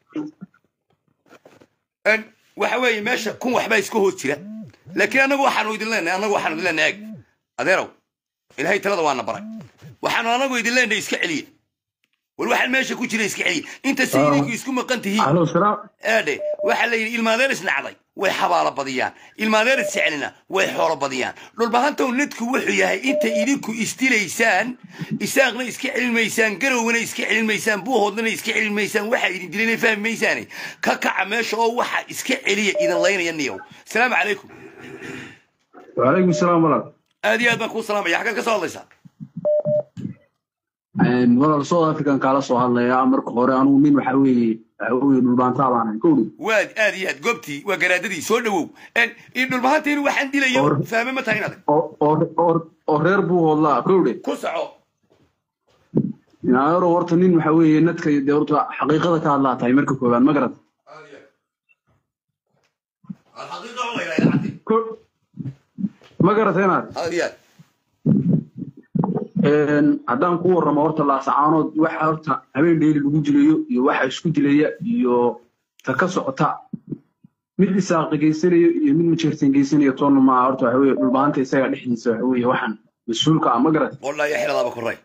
aad En, waxa weeye meesha kun waxbaa iska hoos jira laakiin annagu waxaanu idin leenahay annagu waxaanu idin leenahay eeg adeerow ilaahay talada waana baray waxaanu annagu idin leenahay iska celiya war waxaan meesha ku jira iska celiya inta si idinku isku maqan tihiin Alo, salaam. eedhe waxaa la yidhi ilmaadeer isnacday way xabaalo badiyaan ilmaadeer isjecelina way xoolo badiyaan dhulbahantow nadku wuxuu yahay inta idinku isdilaysaan isaaqna iska celin maysaan garowgana iska celin maysaan buuhoodnana iska celin maysaan waxaa idin dilana fahmi maysaane ka kaca meesha oo waxa iska celiya idin laynaya niyow asalaamu calaykum وعليكم السلام ورحمة aad iyo aad baan kuu salaamaya xaggaad ka soo hadlaysaa walaal south african kaala soo hadlaya marka hore anugu nin waxa weeye waxa weeye dhulbaantaa baan ahay kowdhi waad aad iyo aad goobtii waa garaadadii soo dhawow En, in dhulbahanta inuu waxaan dilayo fahme ma tahay inaad oo oo- oo- oo reer buu hoodlaa kowdhe ku soco inaaro horta nin waxa weeye nadka dee horta xaqiiqada ka hadlaa tahay marka koowaad ma garata ma garata inaad aad iyo aad Een, haddaan ku warramo horta laasacaanood waxa horta habeen dheeli lagu dilayo iyo waxa isku dilaya iyo ta ka socota mid isaaqi geysanayo iyo mid majeerteen geysanayo toonna maaha horta waxa weeye dhulbaanta isaga dhexdiisa waxa weeye waxaan mas-uulka ah ma garat wallahi xiladaaba koray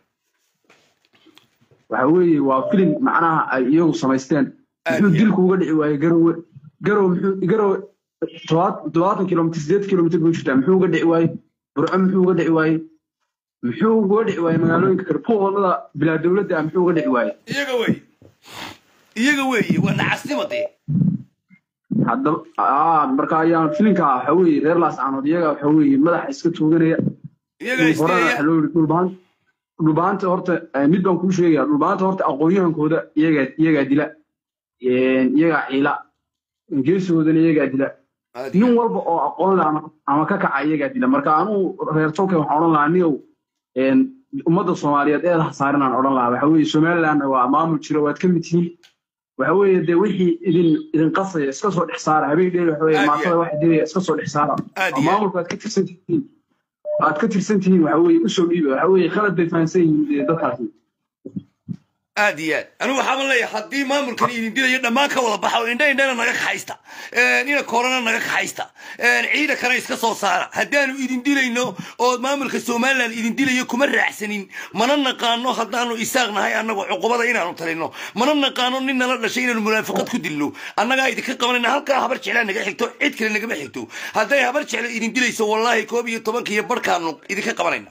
waxa weeye waa filim macnaha ay iyagu samaysteen muxuu dilku uga dhici waaye garowe garowe muxuu garowe todobaat- toddobaatan kilomitr sideed kilomitr buu jirtaa muxuu uga dhici waaye burco muxuu uga dhici waaye muxuu uga dhici waaye magaalooyinka kale puuqolada bilaa dowladda ah muxuu uga dhici waaye iyaga wey iyaga weeye waa nacasnimo dee haddaba aa marka ayaan filinka waxa weeye reer laascaanood iyaga waxa weeye madaxa iska tooganaya iyaga horena isteeya waxa loo yidhi dhulbaan dhulbaanta horta eh, mid baan kuu sheegaya dhulbaanta horta aqoonyahankooda iyagaa iyagaa dila Een, iyagaa ciila geesigoodana iyagaa dila nin walba oo aqoon leh ama ama ka kaca iyagaa dila marka anugu reer tolkay waxaan odhan lahaa niow een, ummadda soomaaliyeed eedaha saaran aan odhan lahaa waxa weeye somaliland waa maamul jiro waad ka mid tihiin waxa weeye dee wixii idin idin qasaya iska soo dhex saara habeen dheer waxa weeye Aad iyo maatada waxa dilaya iska soo dhex saara Aad oo iyo aad. maamulka aad ka tirsan tihiin aad ka tirsan tihiin waxa weeye usoo dhiiba waxa weeye khalad bay fahansan yihiin dee dadkaasi aad iyo aad anigu waxaaban leeyahay haddii maamulkan idin dilayo dhammaan ka wada baxa oo indha indhana naga kaxaysta ina koorana naga kaxaysta ciidankana iska soo saara haddaanu idin dilayno oo maamulka somaliland idin dilayo kuma raacsanin mana naqaano haddaanu isaaq nahay annagu cuqubada inaanu talino mana naqaano nin nala dhashay inaanu munaafiqad ku dilno annagaa idinka qabanayna halkaa habar jeclaa naga xigto cid kale nagama xigto hadday habar jeclo idin dilayso wallaahi koob iyo tobanka iyo barkaanu idinka qabanayna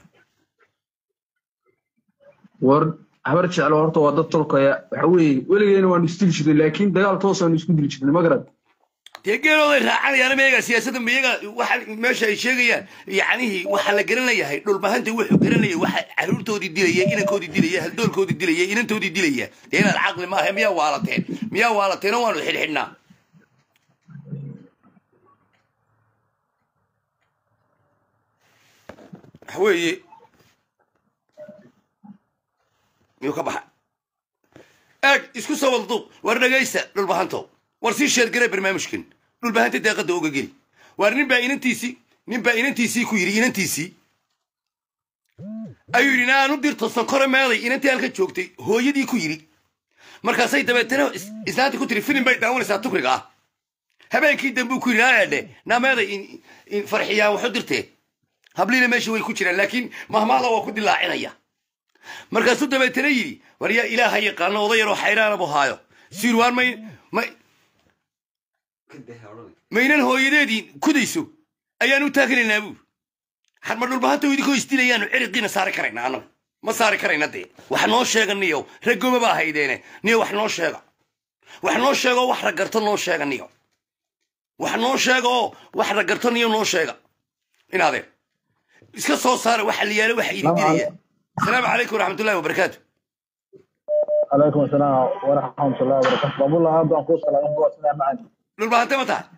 war habar jeclo horta waa dad tolkaya waxa weeye weligeena waanu isdili jirnay laakiin dagaal toosaanu isku dili jirnay ma garad dee geelooday raacanayaan miyaga siyaasadda miyaga waxa meesha ay sheegayaan yacnihii waxaa la garanayahay dhulbahanta wuxuu garanayay waxa caruurtoodii dilaya inankoodii dilaya haldoolkoodii dilaya inantoodii dilaya dee inaad caqli maaha miyaa waalateen miyaa waalateen oo waanu xidhxidhnaa waxa weeye miyuu ka baxa eeg isku soo wada duuq war dhegaysta dhulbahanto war sii sheergare barnaamijkan dhulbahanta deeqadda uga geli waar nin baa inantiisii nin baa inantiisii ku yidhi inantiisii ayuu yidhi naanu dirto sonkore meeday inantii halka joogtay hooyadii ku yidhi markaasay dabeetana islaantii ku tiri filim bay daawanaysaa tukriga ah habeenkii dambuu ku yidhi naadhe naameeday farxiyaan waxu dirtee habliina meesha way ku jiraan laakiin mahmaada waa ku dilaacinaya markaasuu dabeetana yidhi war yaa ilaaha yaqaano oday yaroo xayraana buu haayo siirwaan may may maynan hooyadeedii kudayso ayaan u taaganaynaa buu xarma dhulbahanta idinkoo isdilayaanu ciriqiina saari karaynaa annagu ma saari karayna dee wax noo sheega niyow raggoma baa haydeene niyo wax noo sheega wax noo sheega oo wax raggarto noo sheega niyo wax noo sheega oo wax raggarto niyo noo sheega inaadeen iska soo saara waxa la yaala waxa idin dilaya asalaamu calaykum waraxmatullahi wabarakaatu عليكم السلام ورحمة الله وبركاته بقول الله أبدا أقول سلام الله سلام معنا dhulbahante ma tahay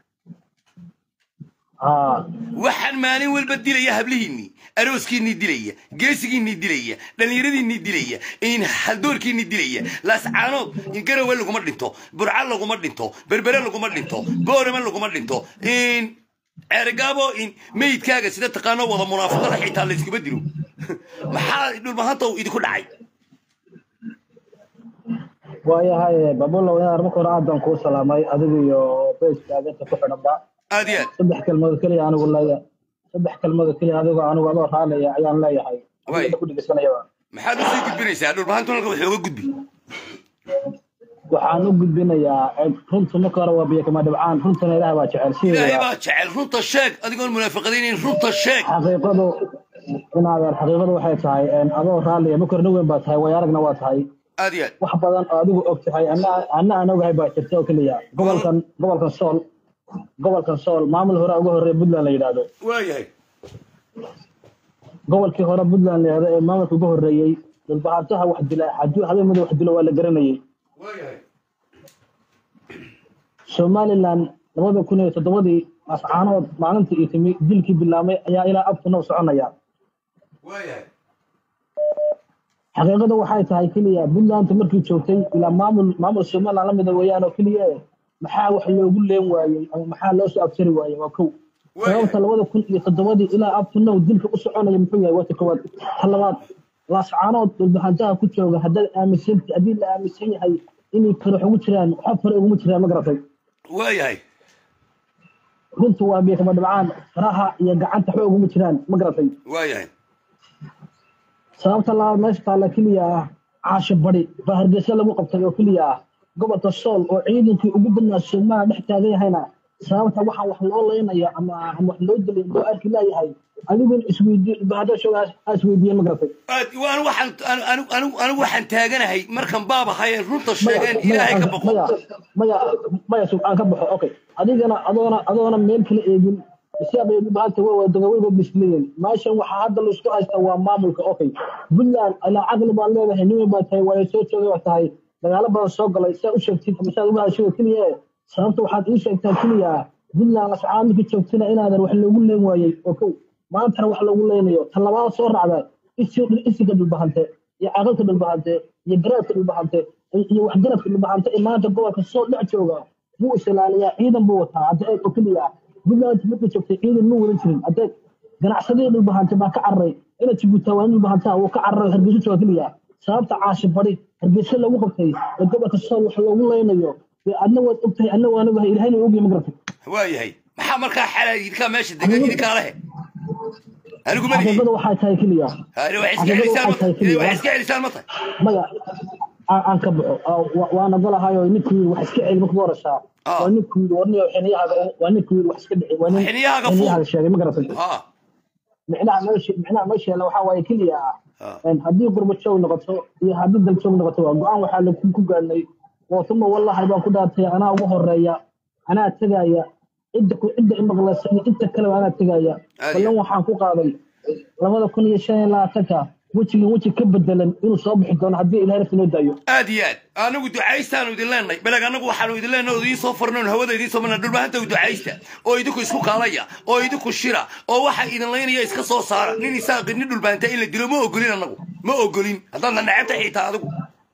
ها waxaan maalin walba dilaya hablihiinnii arooskiinnii dilaya geesigiinnii dilaya dhallinyaradiinnii dilaya in haldoorkiinnii dilaya laascaanood in garowe laguma dhinto burca laguma dhinto berbere laguma dhinto boorama laguma dhinto in ceerigaabo in meydkaaga sida taqaano wada munaafaqada xitaa layskuma dilo maxaa dhulbahanta idinku dhacay waayahay babulla wadaar marka hore aad baan kuu salaamay adiga iyo beyskaaga inta ku xidhanba aad iyo aad saddex kelmood keliya anigu leeya saddex kelmood keliya adigo anigu adoo raalaya ayaan leeyahay Waay. Adiga ku dhegeysanayaba maxaad usii gudbinaysaa dhulbahantu halka waxooga gudbi waxaan u gudbinayaa eh, runta marka hore waa biyo kama dhibcaan runtana ilaah baa jecel ilaahay sideeda baa jecel runta sheeg adigoon munaafaqadaynayn runta sheeg xaqiiqadu inaadeer xaqiiqadu waxay tahay een, adoo raalliya marka hore nin weyn baa tahay way aragna waa tahay aad iyo aad wax badan oo adigu og tahay anna anna aan ogahay baa jirta oo keliya gobolkan gobolkan sool gobolkan sool maamul hore uga horreeya puntland la yidhaahdo waayahay gobolkii hore puntland la yidhaahdo ee maamulka uga horreeyey dhulbaxaataha wax dila haddii habeen mid wax dilo waa la garanayay waayahay somaliland labada kun iyo toddobadii ascaanood maalintii iyo timi dilkii bilaabmay ayaa ilaa abtuna u soconaya waayahay xaqiiqadu waxay tahay keliya puntland markii joogtay ilaa maamul maamul somaliland la mida weeyaan oo keliya eh, maxaa wax loogu leen waayey ama maxaa loo soo abtari waayey waa kow sababta labada kun iyo toddobadii ilaa abtunow dilka u soconaya muxuu yahay waa ta koowaad ta labaad laascaanood dhulbaxantaha ku jooga haddaad aaminsan haddii la aaminsan yahay inay farax ugu jiraan waxba fare uguma jiraan ma garatay waayahay runtu waa biyo kama dhibcaan faraha iyo gacanta waxba uguma jiraan ma garatay waayahay sababta labaad meesha taalla keliya ah caasho bari baa hargeysa lagu qabtay oo keliya ah gobolka sool oo ciidankii ugu badnaa soomaaliya dhex taagan yahayna sababta waxaan wax loo leynaya ama ama wax loo dilay loo arki laayahay adiguna isweydiin bahada shoogaas aa isweydiiyeen ma garatay aad waan waxaan anu- anu- anigu anigu waxaan taaganahay markan baab ahayeen runta sheegeen ilaahay ka boqo maya maya maya subxaan ka baxo okay adigana adoona adoona meel kala eegin isaabay bahanta way wada wayba bisleeyeen meeshan waxaa hadda laisku haystaa waa maamulka okay puntland ilaa caqli baa leedahay nin baa tahay waa soo joogay waa tahay dagaalo badan soo galay saa u sheegtid ama saa uga hadashada keliya sababta waxaad ii sheegtaa keliya puntland lascaan markii joogtana inaadan wax loogu leen waayey oo kow maantana wax loogu leenayo ta labaad soo raacda isi- isiga dhulbahante iyo caqalka dhulbahante iyo garaadka dhulbahante iyo waxgaradka dhulbahante ee maanta gobolka soo dhex jooga wuu isilaaliyaa ciidan buu wataa hadda eeg oo keliya puntland markii joogtay ciidan ma wadan jirin haddeeg ganacsadihii dhulbahante baa ka cararay ina jibuutaa waa in dhulbahantaa wuu ka cararay hargeysa jooga keliya sababta caashi bari hargeysa lagu qabtay ee gobolka sool wax loogu leynayo dee adna waad ogtahay adna waan ogahay ilahayna ogyahay ma garatay waayahay maxaa markaa xalaa idinkaa meesha degan idinkaa lehe anigu ma lihi xaqiiqada waxay tahay keliya Hadi wax iska celisaan ma tahay wax iska celisaan ma tahay maya aan aan ka baxo Aa, wa- waana golahayo ninkii wax iska celi marka horeysaa waa ninkii warniyo xiniyahaaga waa ninkii wax iska dhici waa nin Xiniyahaaga fuul. xiniyahaaga sheegay ma garatay ha micnaha meesha micnaha meesha yaalla waxaa waaye keliya ah haddii gurbajoog noqoto iyo haddii daljoog noqoto waa go-aan waxaa lagu ku gaadhnay wootuma wallahi baan ku dhaartay anaa ugu horeeya anaa tegaya cidda ku cidda imaqlaysa iyo inta kaleba anaa tegaya ballan waxaan ku qaaday labada kun iyo shan iyo labaatanka wejigan weji ka bedelan inuu soo bixi doono haddii ilahay nafta noo daayo aad iyo aad anagu ducaystaanu idin leenahay beleg anagu waxaanu idin leenahay oo idiin soo farnoon hawada idiin soo marnaa dhulbahanta u ducaysta oo idinku isku kaalaya oo idinku shira oo waxa idin laynaya iska soo saara nin isaaqi nin dhulbahanta in la dilo ma ogolin anagu ma ogolin haddaadna necabta xitaa adigu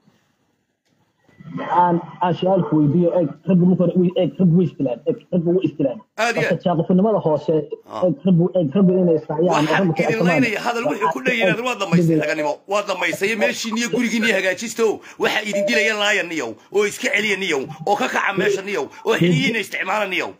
aan aan su-aalku weydiiyo eeg raggu marka hore eeg raggu way istilaan eeg raggu way istilaan Aad iyo marka aad. jaaqofinimada hoose eeg raggu eeg raggu inay israaciyaan oo waxaan raggu idin laynaya hadal wuxuu ku dhayaad waa dhammaystay raganimo waa dhammaystay meeshiin iyo gurigiin iyo hagaajisto waxaa idin dilaya laaya niyow oo iska celiya niyow oo ka kaca meesha niyow oo xiliyiina isticmaala niyow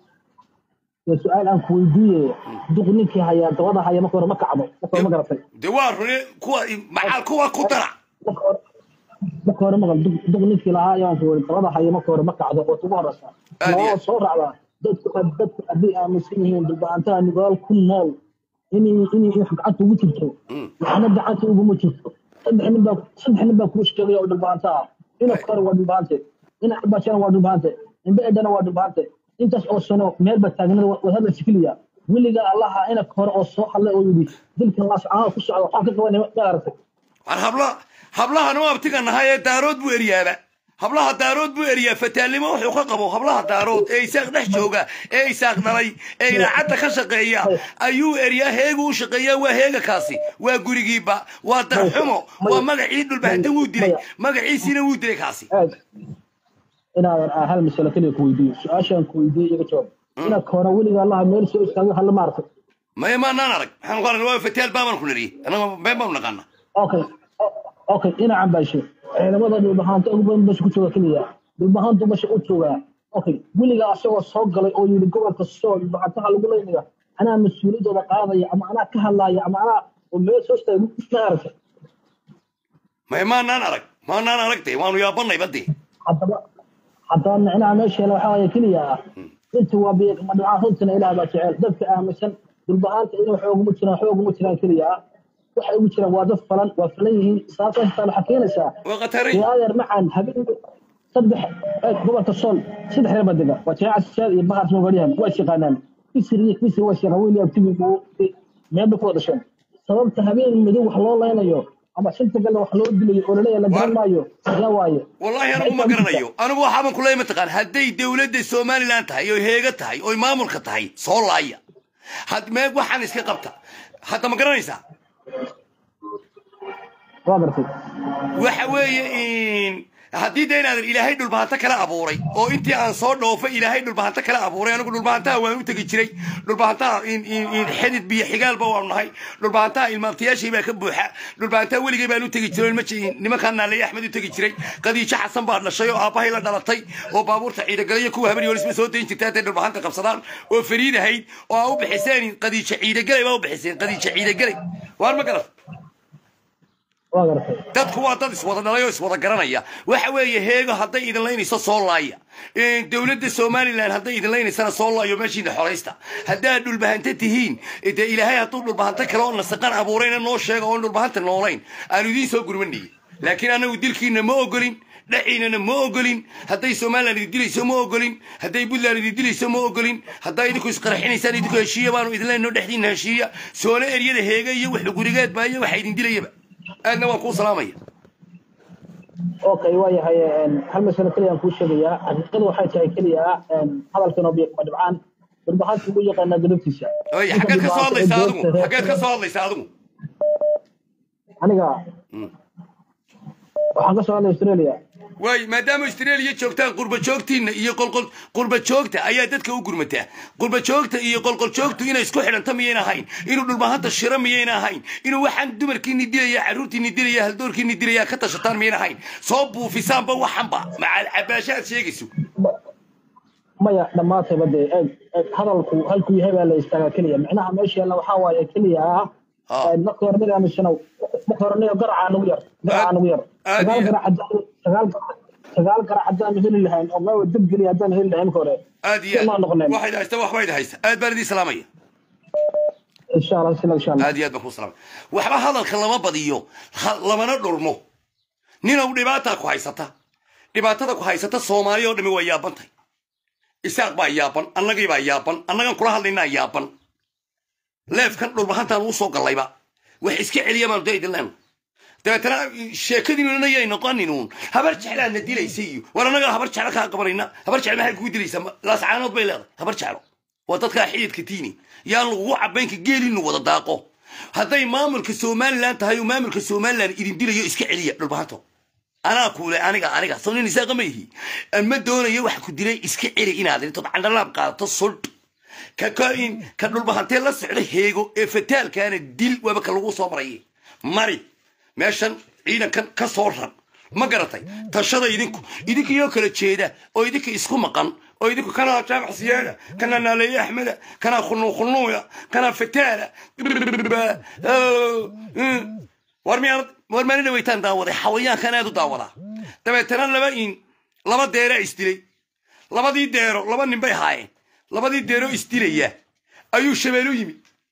dee su-aal aan ku weydiiye duq ninkii hayaa dabada haya marka hore ma kacdo marka hore ma garatay dee waa rune kuwa macaal kuwa ku dara marka hore maqal duq duq ninkii lahaa ayaan ku weri dabada haya marka hore ma kacdo oo ugu horeysa labada soo raacdaa dadku dadku haddii aaminsan yihiin dulbaantaha nugaal ku nool inay inay in gacanta ugu jirto waxna gacanta uguma jirto saddex nin baa saddex nin baa kuu sheegaya oo dhulbaanta ah ina kore waa dhulbaante ina cabashana waa dhulbaante indha edhana waa dhulbaante intaas oo sano meel ba taagnada waa hadla sikiliya weliga allaha ina kore oo soo hadlay oo yidhi dilkan laascaana ku socda waxaan ka qabanay ma aragtay war habla hablahan u abtiga nahay ee daarood buu eryaaba hablaha daarood buu eriyaa fataalnimo wuxuu ka qabo hablaha daarood ee isaaq dhex jooga ee isaaq dhalay ee idaacadda ka shaqeeya ayuu eriyaa heegu u shaqeeyaa waa heega kaasi waa gurigiiba waa darxumo waa magacii dhulbahanta wuu dilay magaciisiina wuu dilay kaasi inaadan ah hal masalo keliya ku weydiiyo su-aashaan ku weydiiyo iga jawaab ina kore weliga allaha meel soo istaagay hadla ma aragtay maya maanaan arag maxaan ku aragna waa fataal baabaan ku niriyey annaga been baanu naqaana okay okay ina cambaashe ciidamada dhulbahaanta ugu badan basha ku jooga keliya dhulbahaantu basha u joogaa okay weliga asagoo soo galay oo yidhi gobolka soo dhulbahaantaha lagu leynaya anaa mas-uuliyaddooda qaadaya ama anaa ka hadlaaya ama anaa oo meel soo istaagay ma aragtay maya maanaan arag maanaan aragtay waanu yaabanay badii haddaba haddaba micnaha meesheena waxaa waaya keliya ah runtii waa madhacaan runtina ilaah baa jecel dadka aaminsan dhulbahaanta inay xooguma jiraan xooguma jiraan keliya ah waxay ugu jiraan waa dad falan waa falan yihiin sababtaas taa waxaa keenaysaa dee adeer macaan habeen saddex eeg gobolka sool saddex reer baa dega waa jaamaca sijaad iyo bahar soogaadhiyan waa is yaqaanaan kisir iyo kisir waa is yaqaan weyli abtigi meel bay ku wada dhasheen sababta habeen madow wax loo leynayo ama shanta galle wax loo dilayo oo laleeyahay la garan maayo yaa waaye wallahi anigu ma garanayo anigu waxaaban kuley mataqaan hadday dowladda somalilan tahay oo heega tahay oo maamulka tahay soo laaya had mee waxaan iska qabta hadda ma garanaysaa waa gartay waxa weeye haddii de inaadan ilaahay dhulbahanto kala abuuray oo intii aan soo dhoofay ilaahay dhulbahanto kala abuuray anigu dhulbahantaha waan u tegi jiray dhulbahantaha xidid biyo xigaalba waanu nahay dhulbahantaha ilmaabtayaashii baa ka buuxa dhulbahantaha weligay baan u tegi jiray nimankaan naaleeye axmed u tegi jiray qadiijo xasan baa dhashay oo aabbahay la dhalatay oo baabuurta ciidagalayo kuwa habari horisma soo dayn jirta hadday dhulbahanta qabsadaan oo fariid ahayd oo aa u bixiseen qadiijo ciidagalay baa u bixiseen qadiijo ciidagalay waar ma garat dadku waa dad iswada dhalay oo iswada garanaya waxa weeye heego hadday idin laynayso soo laaya dowladda somalilan hadday idin laynaysana soo laayo meeshiina xoraysta haddaad dhulbahanta tihiin dee ilaahay hadduu dhulbahanta kale oo nasaqan abuurayna noo sheega oon dhulbahanta noolayn aanu idiin soo gurmanayay laakiin anagu dilkiina ma ogolin dhaciinana ma ogolin hadday somalilan idin dilayso ma ogolin hadday puntland idin dilayso ma ogolin haddaa idinku isqarxinaysaan idinku heshiiya baanu idin leynoo dhexdiina heshiiya soona eryada heega iyo wax gurigeed baa iyo waxa idin dilayaba aadna waan kuu salaamaya okay waayahay hal masalo keliya aan kuu sheegayaa xaqiiqada waxay tahay keliya hadalkan oo biyo kuma dhibcaan dhulbahaanta ugu yaqaanaa gadabtiisa oy xaggeed ka soo hadlaysaa adigu xaggeed ka soo hadlaysaa adigu aniga waxaan ka soo hadlay australia waay maadaama australia joogtaan qurba joogtiina iyo qolqol qurba joogta ayaa dadka u gurmataa qurba joogta iyo qolqol joogtu inay isku xidhanto miyayna ahayn inuu dhulbahanta shiro miyayna ahayn inuu waxaan dumarkiini dilaya carruurtiini dilaya haldoorkiini dilaya ka tashataan miyayna ahayn soo buufisaanba waxanba macaal cabaasha aad sheegayso maya dhammaantayba dee eeg eeg hadalku halkuu yahay baa la istaagaa keliya micnaha meesha yaalla waxaa waaye keliya ah marka hore mid aaminsanow marka hore niyo garacaa nagu yar garacaa nagu yar sagaal garac haddaan sagaal sagaal garac haddaan heli lahayn oo meel dab geliya haddaan heli lahayn marka hore aad iyo waxayd haysta waxbayd haysta aad baan idin salaamaya insha allah sila insha allah aad iyo aad baan kuu salaamaya waxba hadalka lama badiyo lamana dhurmo ninow dhibaataa ku haysata dhibaatada ku haysata soomaali oo dhami waa yaabantahay isaaq baa yaaban annagii baa yaaban annagan kula hadlaynaa yaaban leefkan dhulbahantaan uu soo gallayba wax iska celiya baanu dee idin leenu dabeetana sheekadiinuna yay noqoninuun habar jeclaadna dilaysa iyo war annagaa habar jeclo kaa qabanayna habar jeclo maxay kugu dilaysaa laascaanood bay leedahay habar jeclo waa dadkaa xididka tiini yaan lagugu cabaynka geelinu wada daaqo hadday maamulka somalilan tahay oo maamulka somalilan idin dilayo iska celiya dhulbahanto anaa kuule aniga aniga soo nin isaaqa ma ihi ama doonayo wax ku dilay iska celi inaad intood candhalaab qaadato suldh ka kain ka dhulbahantee la socda heego ee fataalkaana dil waaba ka lagu soo marayay mari meeshan ciidankan ka soo rar ma garatay tashada idinku idinkayoo kala jeeda oo idinka isku maqan oo idinku kanaa jaamac siyaada kanaa naaleeye axmeda kanaa khunu khunuuya kanaa fataala war miyaanad war maani dhawaytaan daawaday xawayaankan aad u daawadaa dabeetana laba in laba deeraa isdilay labadii deero laba nin bay haayeen labadii deero isdilaya ayuu shabeelu yimi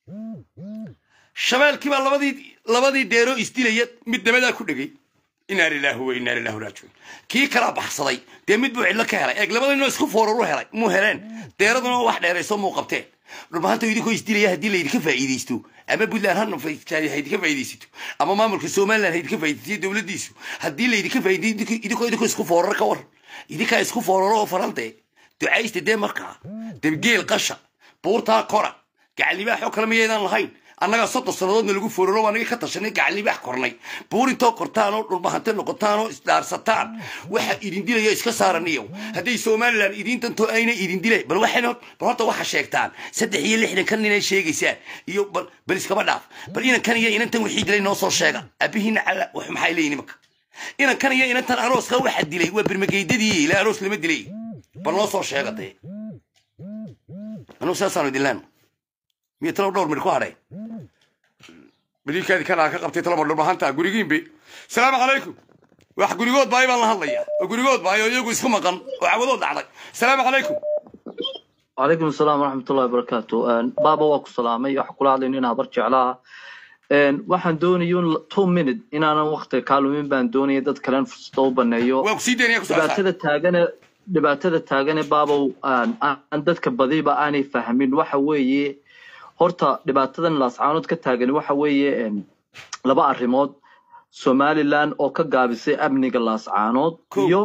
shabeelkiibaa labadii labadii deero isdilaya mid dabadaa ku dhegay inaa lilaahi wa inaa lillahi raajicuun kii kalaa baxsaday dee mid buu cidlo ka helay eeg labadiinoo isku fooraru helay muu heleen deeraduna wax dheerayso muu qabteen dhulbahanta idinkoo isdilaya haddii laydinka faa'iidaysto ama puntland ha haydinka faa'iidaysato ama maamulka somaliland haydinka faa'iidaysto dowladdiisu haddii laydinka faa'iidaysto idinkoo idinkoo isku foorar ka war idinkaa isku fooraro oo farantee ducaysta dee markaa debgeel qasha buurtaa kora gacalibaaxoo kale miyaydaan lahayn annagaa soddon sannadoodna lagu fooraro anaga ka tashanay gacalibaax kornay buurintoo kortaan oo dhulbahante noqotaan oo isdhaarsataan waxa idin dilaya iska saaraniyow hadday somalilan idin dantoo ayna idin dilay bal waxayna bal horta waxa sheegtaan saddex iyo lixdan kan inay sheegaysaan iyo bal bal iskaba dhaaf bal inankan iyo inantan wixii dilay noo soo sheega abihiina cala wax maxay leeyihin imaka inankan iyo inantan arooska waxa dilay waa birmageydadii ilaa aroos lama dilay bal noo soo sheega dee anugu saasaanu idinlaan miya talow dhowr mir ku hadhay badiilkaadii kanaa ka qabtay talaba dhulbahanta gurigiinbe salaamu calaykum wax gurigood baay baan la hadlaya oo gurigood baay oo iyagu isku maqan oo cawadood dhacday salaamu calaykum وعليكم السلام ورحمة الله وبركاته بابا واكو سلامي waxa kula hadlayn inaa bar jeclaa waxaan doonayuun two minute inaanan waqti kaalumin baan doonaya dad kalen fursado u baneeyo dhibaatada taagane dhibaatada taagane baabow aan dadka badiba aanay fahmin waxa weeye horta dhibaatadan laascaanood ka taagan waxa weeye laba arrimood somaliland oo ka gaabisay amniga laascaanood iyo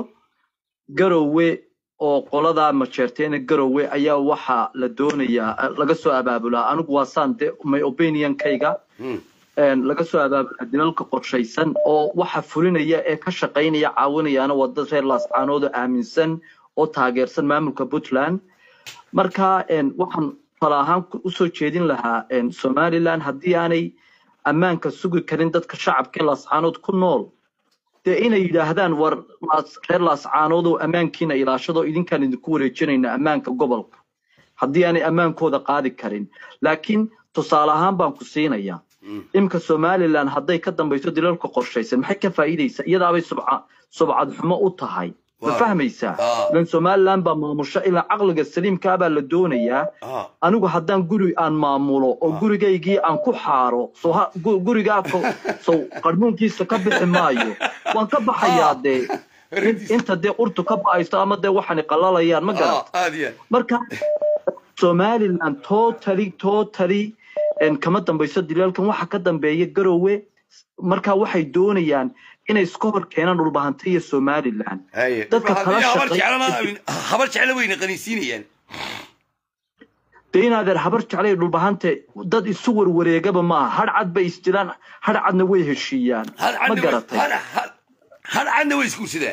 garowe oo qoladaa majeerteena garowe ayaa waxa la doonayaa laga soo abaabulaa anigu waa saan de my opinionkayga laga soo abaabulaa dilalka qorshaysan oo waxa fulinaya ee ka shaqaynaya caawinayaana waa dad reer laascaanood oo aaminsan oo taageersan maamulka puntland marka waxaan tala ahaan usoo jeedin lahaa somaliland haddii aanay ammaanka sugi karin dadka shacabka laascaanood ku nool dee inay yidhaahdaan war reer laascaanood oo ammaankiina ilaashado idinkaan idinku wareejinayna ammaanka gobolka haddii aanay ammaankooda qaadi karin laakiin tusaale ahaan baan ku siinaya imika somaliland hadday ka dambayso dilalka qorshaysan maxay ka faa'iidaysaa iyadaabay subca subcad xumo u tahay ma fahmaysaa ilan somaliland baa maamusho ilaa caqliga saliimkaa baa la doonayaa anigu haddaan guri aan maamulo oo gurigaygii aan ku xaaro so gurigaa sow qarmuunkiisa ka bixi maayo waan ka baxayaa dee inta dee urtu ka ba'ayso ama dee waxani qalalayaan ma garat marka somaliland totally totally kama dambayso dilaalkan waxa ka dambeeya garowe marka waxay doonayaan inay iska hor keenaan dhulbahanta iyo somaliland dadka kala habar jecla weyna qaniisiinayaan dee inaadeer habar jeclay dhulbahante dad isu warwareegaba maaha har cad bay isdilaan har cadna way heshiiyaan ma garatay har cadna way isguursadaan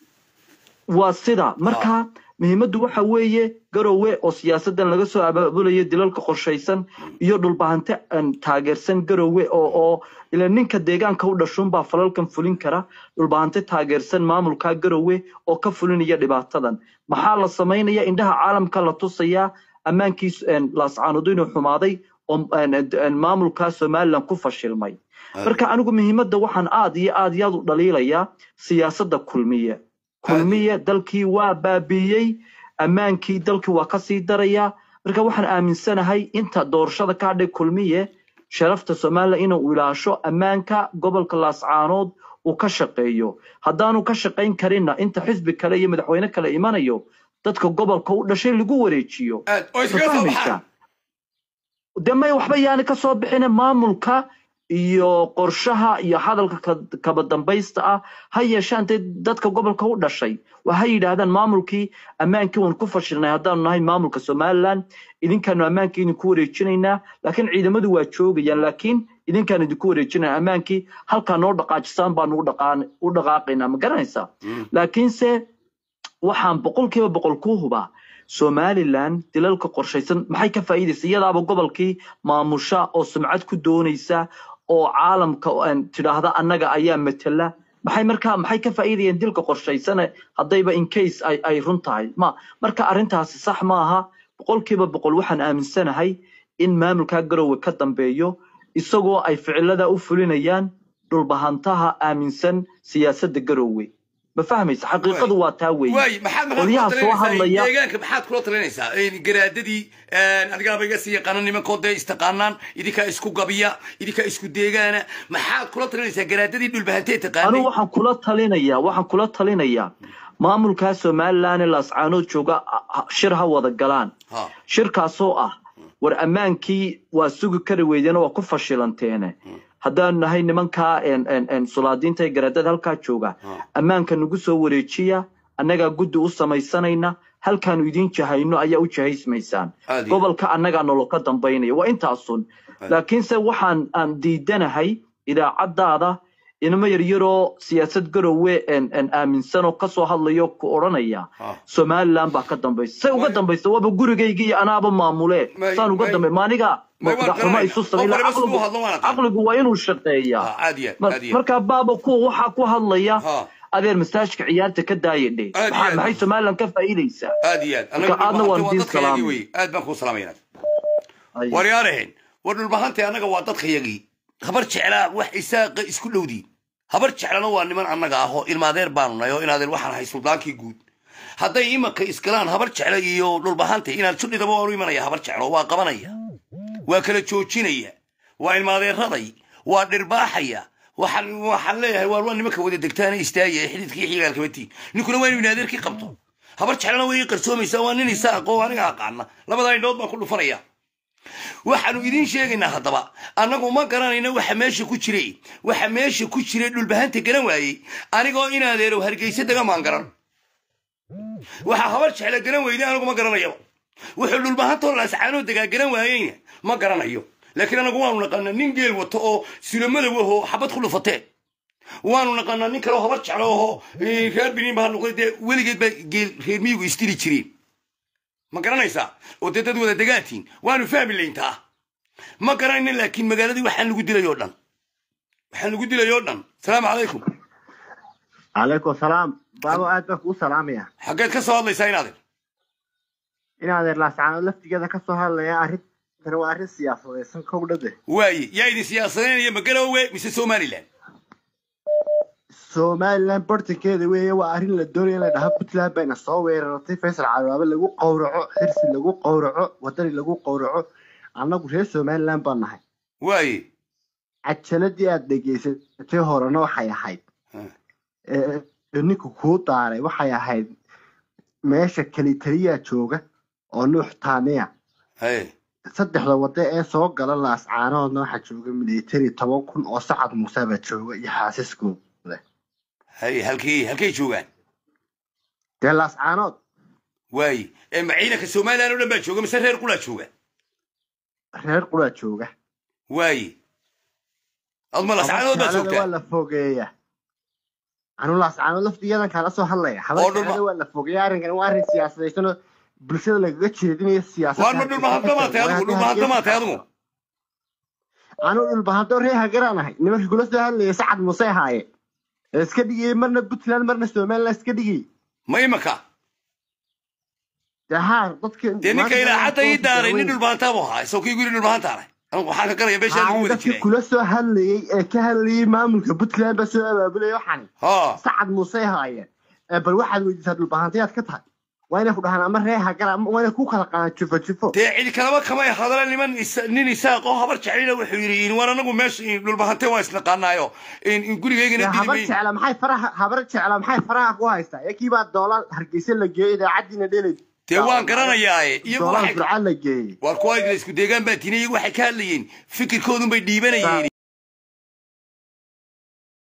waa sida marka muhiimaddu waxa weeye garowe oo siyaasadan laga soo abaabulayo dilalka qorshaysan iyo dhulbahante taageersan garowe oo oo ila ninka deegaanka u dhashuunbaa falalkan fulin kara dhulbahante taageersan maamulka garowe oo ka fulinaya dhibaatadan maxaa la samaynaya indhaha caalamka la tusayaa ammaankii laascaanood inuu xumaaday oo maamulka somaliland ku fashilmay marka anigu muhiimadda waxaan aad iyo aad iyo aad u dhaliilayaa siyaasadda kulmiye kulmiye dalkii waa baabiiyey ammaankii dalkii waa kasii daraya marka waxaan aaminsanahay inta doorashada ka hadhay kulmiye sharafta somaliland inuu ilaasho ammaanka gobolka laascaanood uu ka shaqeeyo haddaanu ka shaqayn karinna inta xisbi kale iyo madaxweyne kale imanayo dadka gobolka u dhashay lagu wareejiyo de may waxba yaani ka soo bixine maamulka iyo qorshaha iyo hadalka kaba dambaysta ah ha yeeshaan dee dadka gobolka u dhashay waa ha yidhaahdaan maamulkii ammaankii waan ku fashilnay haddaanu nahay maamulka somaliland idinkaanu ammaankii idinku wareejinaynaa laakiin ciidamadu waa joogayaan laakiin idinkaan idinku wareejinaya ammaankii halkaa noo dhaqaajisaan baan ugu dhaqaan- u dhaqaaqaynaa ma garanaysaa laakiinse waxaan boqolkiiba boqol ku hubaa somalilan dilalka qorshaysan maxay ka faa'iidaysa iyadaaba gobolkii maamusha oo sumcad ku doonaysa oo caalamka aan tidhaahda annaga ayaa matala maxay markaa maxay ka faa'iidayeen dilka qorshaysane haddayba in case ay ay run tahay ma marka arrintaasi sax maaha boqolkiiba boqol waxaan aaminsanahay in maamulkaa garowe ka dambeeyo isagoo ay ficilada u fulinayaan dhulbahantaha aaminsan siyaasadda garowe ma fahmaysa xaqiiqadu waa taa weeye waay maxaad maxaad qolyaha kula soo talinaysaa hadlaya deegaanka maxaad kula talinaysaa Een, garaadadii adigaaba iga sii yaqaana nimankoo dee istaqaanaan idinkaa isku gabiya idinkaa isku deegaana maxaad kula talinaysaa garaadadii dhulbahantee taqaanay anigu waxaan kula talinayaa waxaan kula talinayaa maamulkaa somalilan ee laascaanood jooga a- a- shir ha wada galaan Ha. shirkaasoo ah war ammaankii waa sugi kari weydeen waa ku fashilanteene haddaanu nahay nimankaa en- en- en sulaadiinta ee garaadada halkaa jooga ammaanka nagu soo wareejiya annagaa guddi u samaysanayna halkaanu idiin jahayno ayaa u jahaysmaysaan Aad iyo- gobolka annagaa nolol ka dambaynaya waa intaasun laakiinse waxaan aan diidanahay idaacadaada inamo yaryaroo siyaasad garowe en en aaminsan oo kasoo hadlayo ku odhanaya somalilan baa ka dambaysa say uga dambaysa waaba gurigayga iyo anaaba maamule May- saan uga may- dambe maaniga may waan madaxxumo garanayna. isu Qof samay waliba siduu caqligu hadlo waan aqaan. caqligu waa inuu shaqeeyaa aad iyo aad, Mar- aad iyo aad. markaa baaba kuwa waxaa ku hadlaya adeer masaajka ciyaarta ka daaya dhe Aad iyo maxaa- aad. maxay somalilan ka faa'iidaysaa aad iyo aad marka aadna waan diin dadkayagii salaamay wey aad baan kuu salaamayna waryaaraheen war dhulbahantay annaga waa dadkayagii habar jeclaa wax isaaqa isku dhowdiin habar jeclana waa niman annaga ah oo ilmaadeer baanu nahay oo inaadeer waxaan ahay suldaankii guud hadday imanka iskalaan habar jecla iyo dhulbahantay inaad sudhidaba waanu imanaya habar jeclo waa qabanaya waa kala joojinaya waa ilmaadeeraday waa dhirbaaxaya waxaan waxaan leeyahay waar waa nimanka wada degtaana istaagaya ee xididkii xigaalkabatiin ninkuna waa inuu inaadeerkii qabto habar jeclana way ii qarsoomaysaa waa nin isaaqoo aniga aqaana labadaa indhood baan ku dhufanaya waxaanu idiin sheegaynaa haddaba annagu ma garanayna waxa meesha ku jiray waxa meesha ku jiray dhulbahanta garan waayey anigoo inaadeerow hargeysa dega maan garan waxa habar jecla garan weyday anigu ma garanayaba wuxuu dhulbahantoo laascaanoo degaa garan waayeyna ma garanayo laakiin anagu waanu naqanaa nin geel wato oo silomadow ahoo xabad ku dhufatee waanu naqanaa nin kaleo habar jeclo ahoo eh, reer biniin baa noqday dee weligeed baa geel reer miyigu istiri jireen ma garanaysaa oo dee dad wada degaatiin waanu fahmi layntaa ma garanayna laakiin magaaladii waxaan lagu dilay oo dhan waxaan lagu dilay oo dhan salaamu calaykum calaykum salaam baabo aad baan kuu salaamaya xaggeed ka soo hadlaysaa inaadeer inaadeer laascaanood laftigeeda ka soo hadlaya arrintani waa arrin siyaasadaysan kowdhade waaye yaa idin siyaasadeynaya ma garowe mise somalilan somalilan bartankeeda weeye waa arrin la doonaya in la dhaho puntland bayna soo weeraratay faysal cadaabe lagu qowraco xirsi lagu qowraco wadani lagu qowraco annagu reer somalilan baan nahay waaye cajaladii aad dhegaysatay horena waxay ahayd ee ninku kuu daaray waxay ahayd meesha kelitaliyaa jooga oo nuux taaniya saddexda wado ee soo gala laascaanoodna waxaa jooga military toban kun oo sacad muuse baa jooga iyo xaasiskooda hay halkii halkay joogaan dee laascaanood waaye ee ma ciidanka somalilan oo dhan baa jooga mise reer qulaa jooga reer quraa jooga waaye adma lascaanood baa Habar jeclada joogtaa waa la fogeeya anu laascaanood laftigeedan kaala soo hadlaya habar Oo dhulma- jeclada waa la fogeeya arrinkan waa arrin siyaasadaysan oo bulshada lagaga jeedinayo siyaasad waar ma dhulbahanta maa tahay adigu dhulbahanta maa tahay adigu anu dhulbahanto ree hagaraan ahay nimanka kula soo hadlaya sacad muuse ahaaye ee iska dhigayay marna puntland marna somaliland iska dhigayay ma imaka dee haa dadka dee ninka ilaacadda ii daaray nin dhulbahantaa buu ahaa isagoo kii guri dhulbahanta ahay anigu waxaan ka garaya meeshaa lagu wada dadkii jiray kula soo hadlayay ee ka hadlayay maamulka puntland baa soo abaabulaya waxani sacad muuse ahaayeen ee bal waxaad weydiisaa dhulbahantayaad ka tahay waa inay ku dhahaan ama ree hagara ama waa inay ku kala qaadaan jufo jufo dee cidi kalaba kamay hadala niman is- nin isaaq oo habar jeclina wuxuu yidhi in war anagu meesha in dhulbahante waan isnaqaanaayo in in gurigaygana Dee dili habar mayn jecla maxay faraha habar jecla maxay faraha ku haystaa ee kiibaa doolar hargeysa la geeyey idaacaddiina dhelay dee waan garanayaaye iyagu doolar waxay burcad la geeyey war kuwa isku deegaan baa tiina iyagu waxay ka hadlayeen fikirkoodun bay dhiibanayeen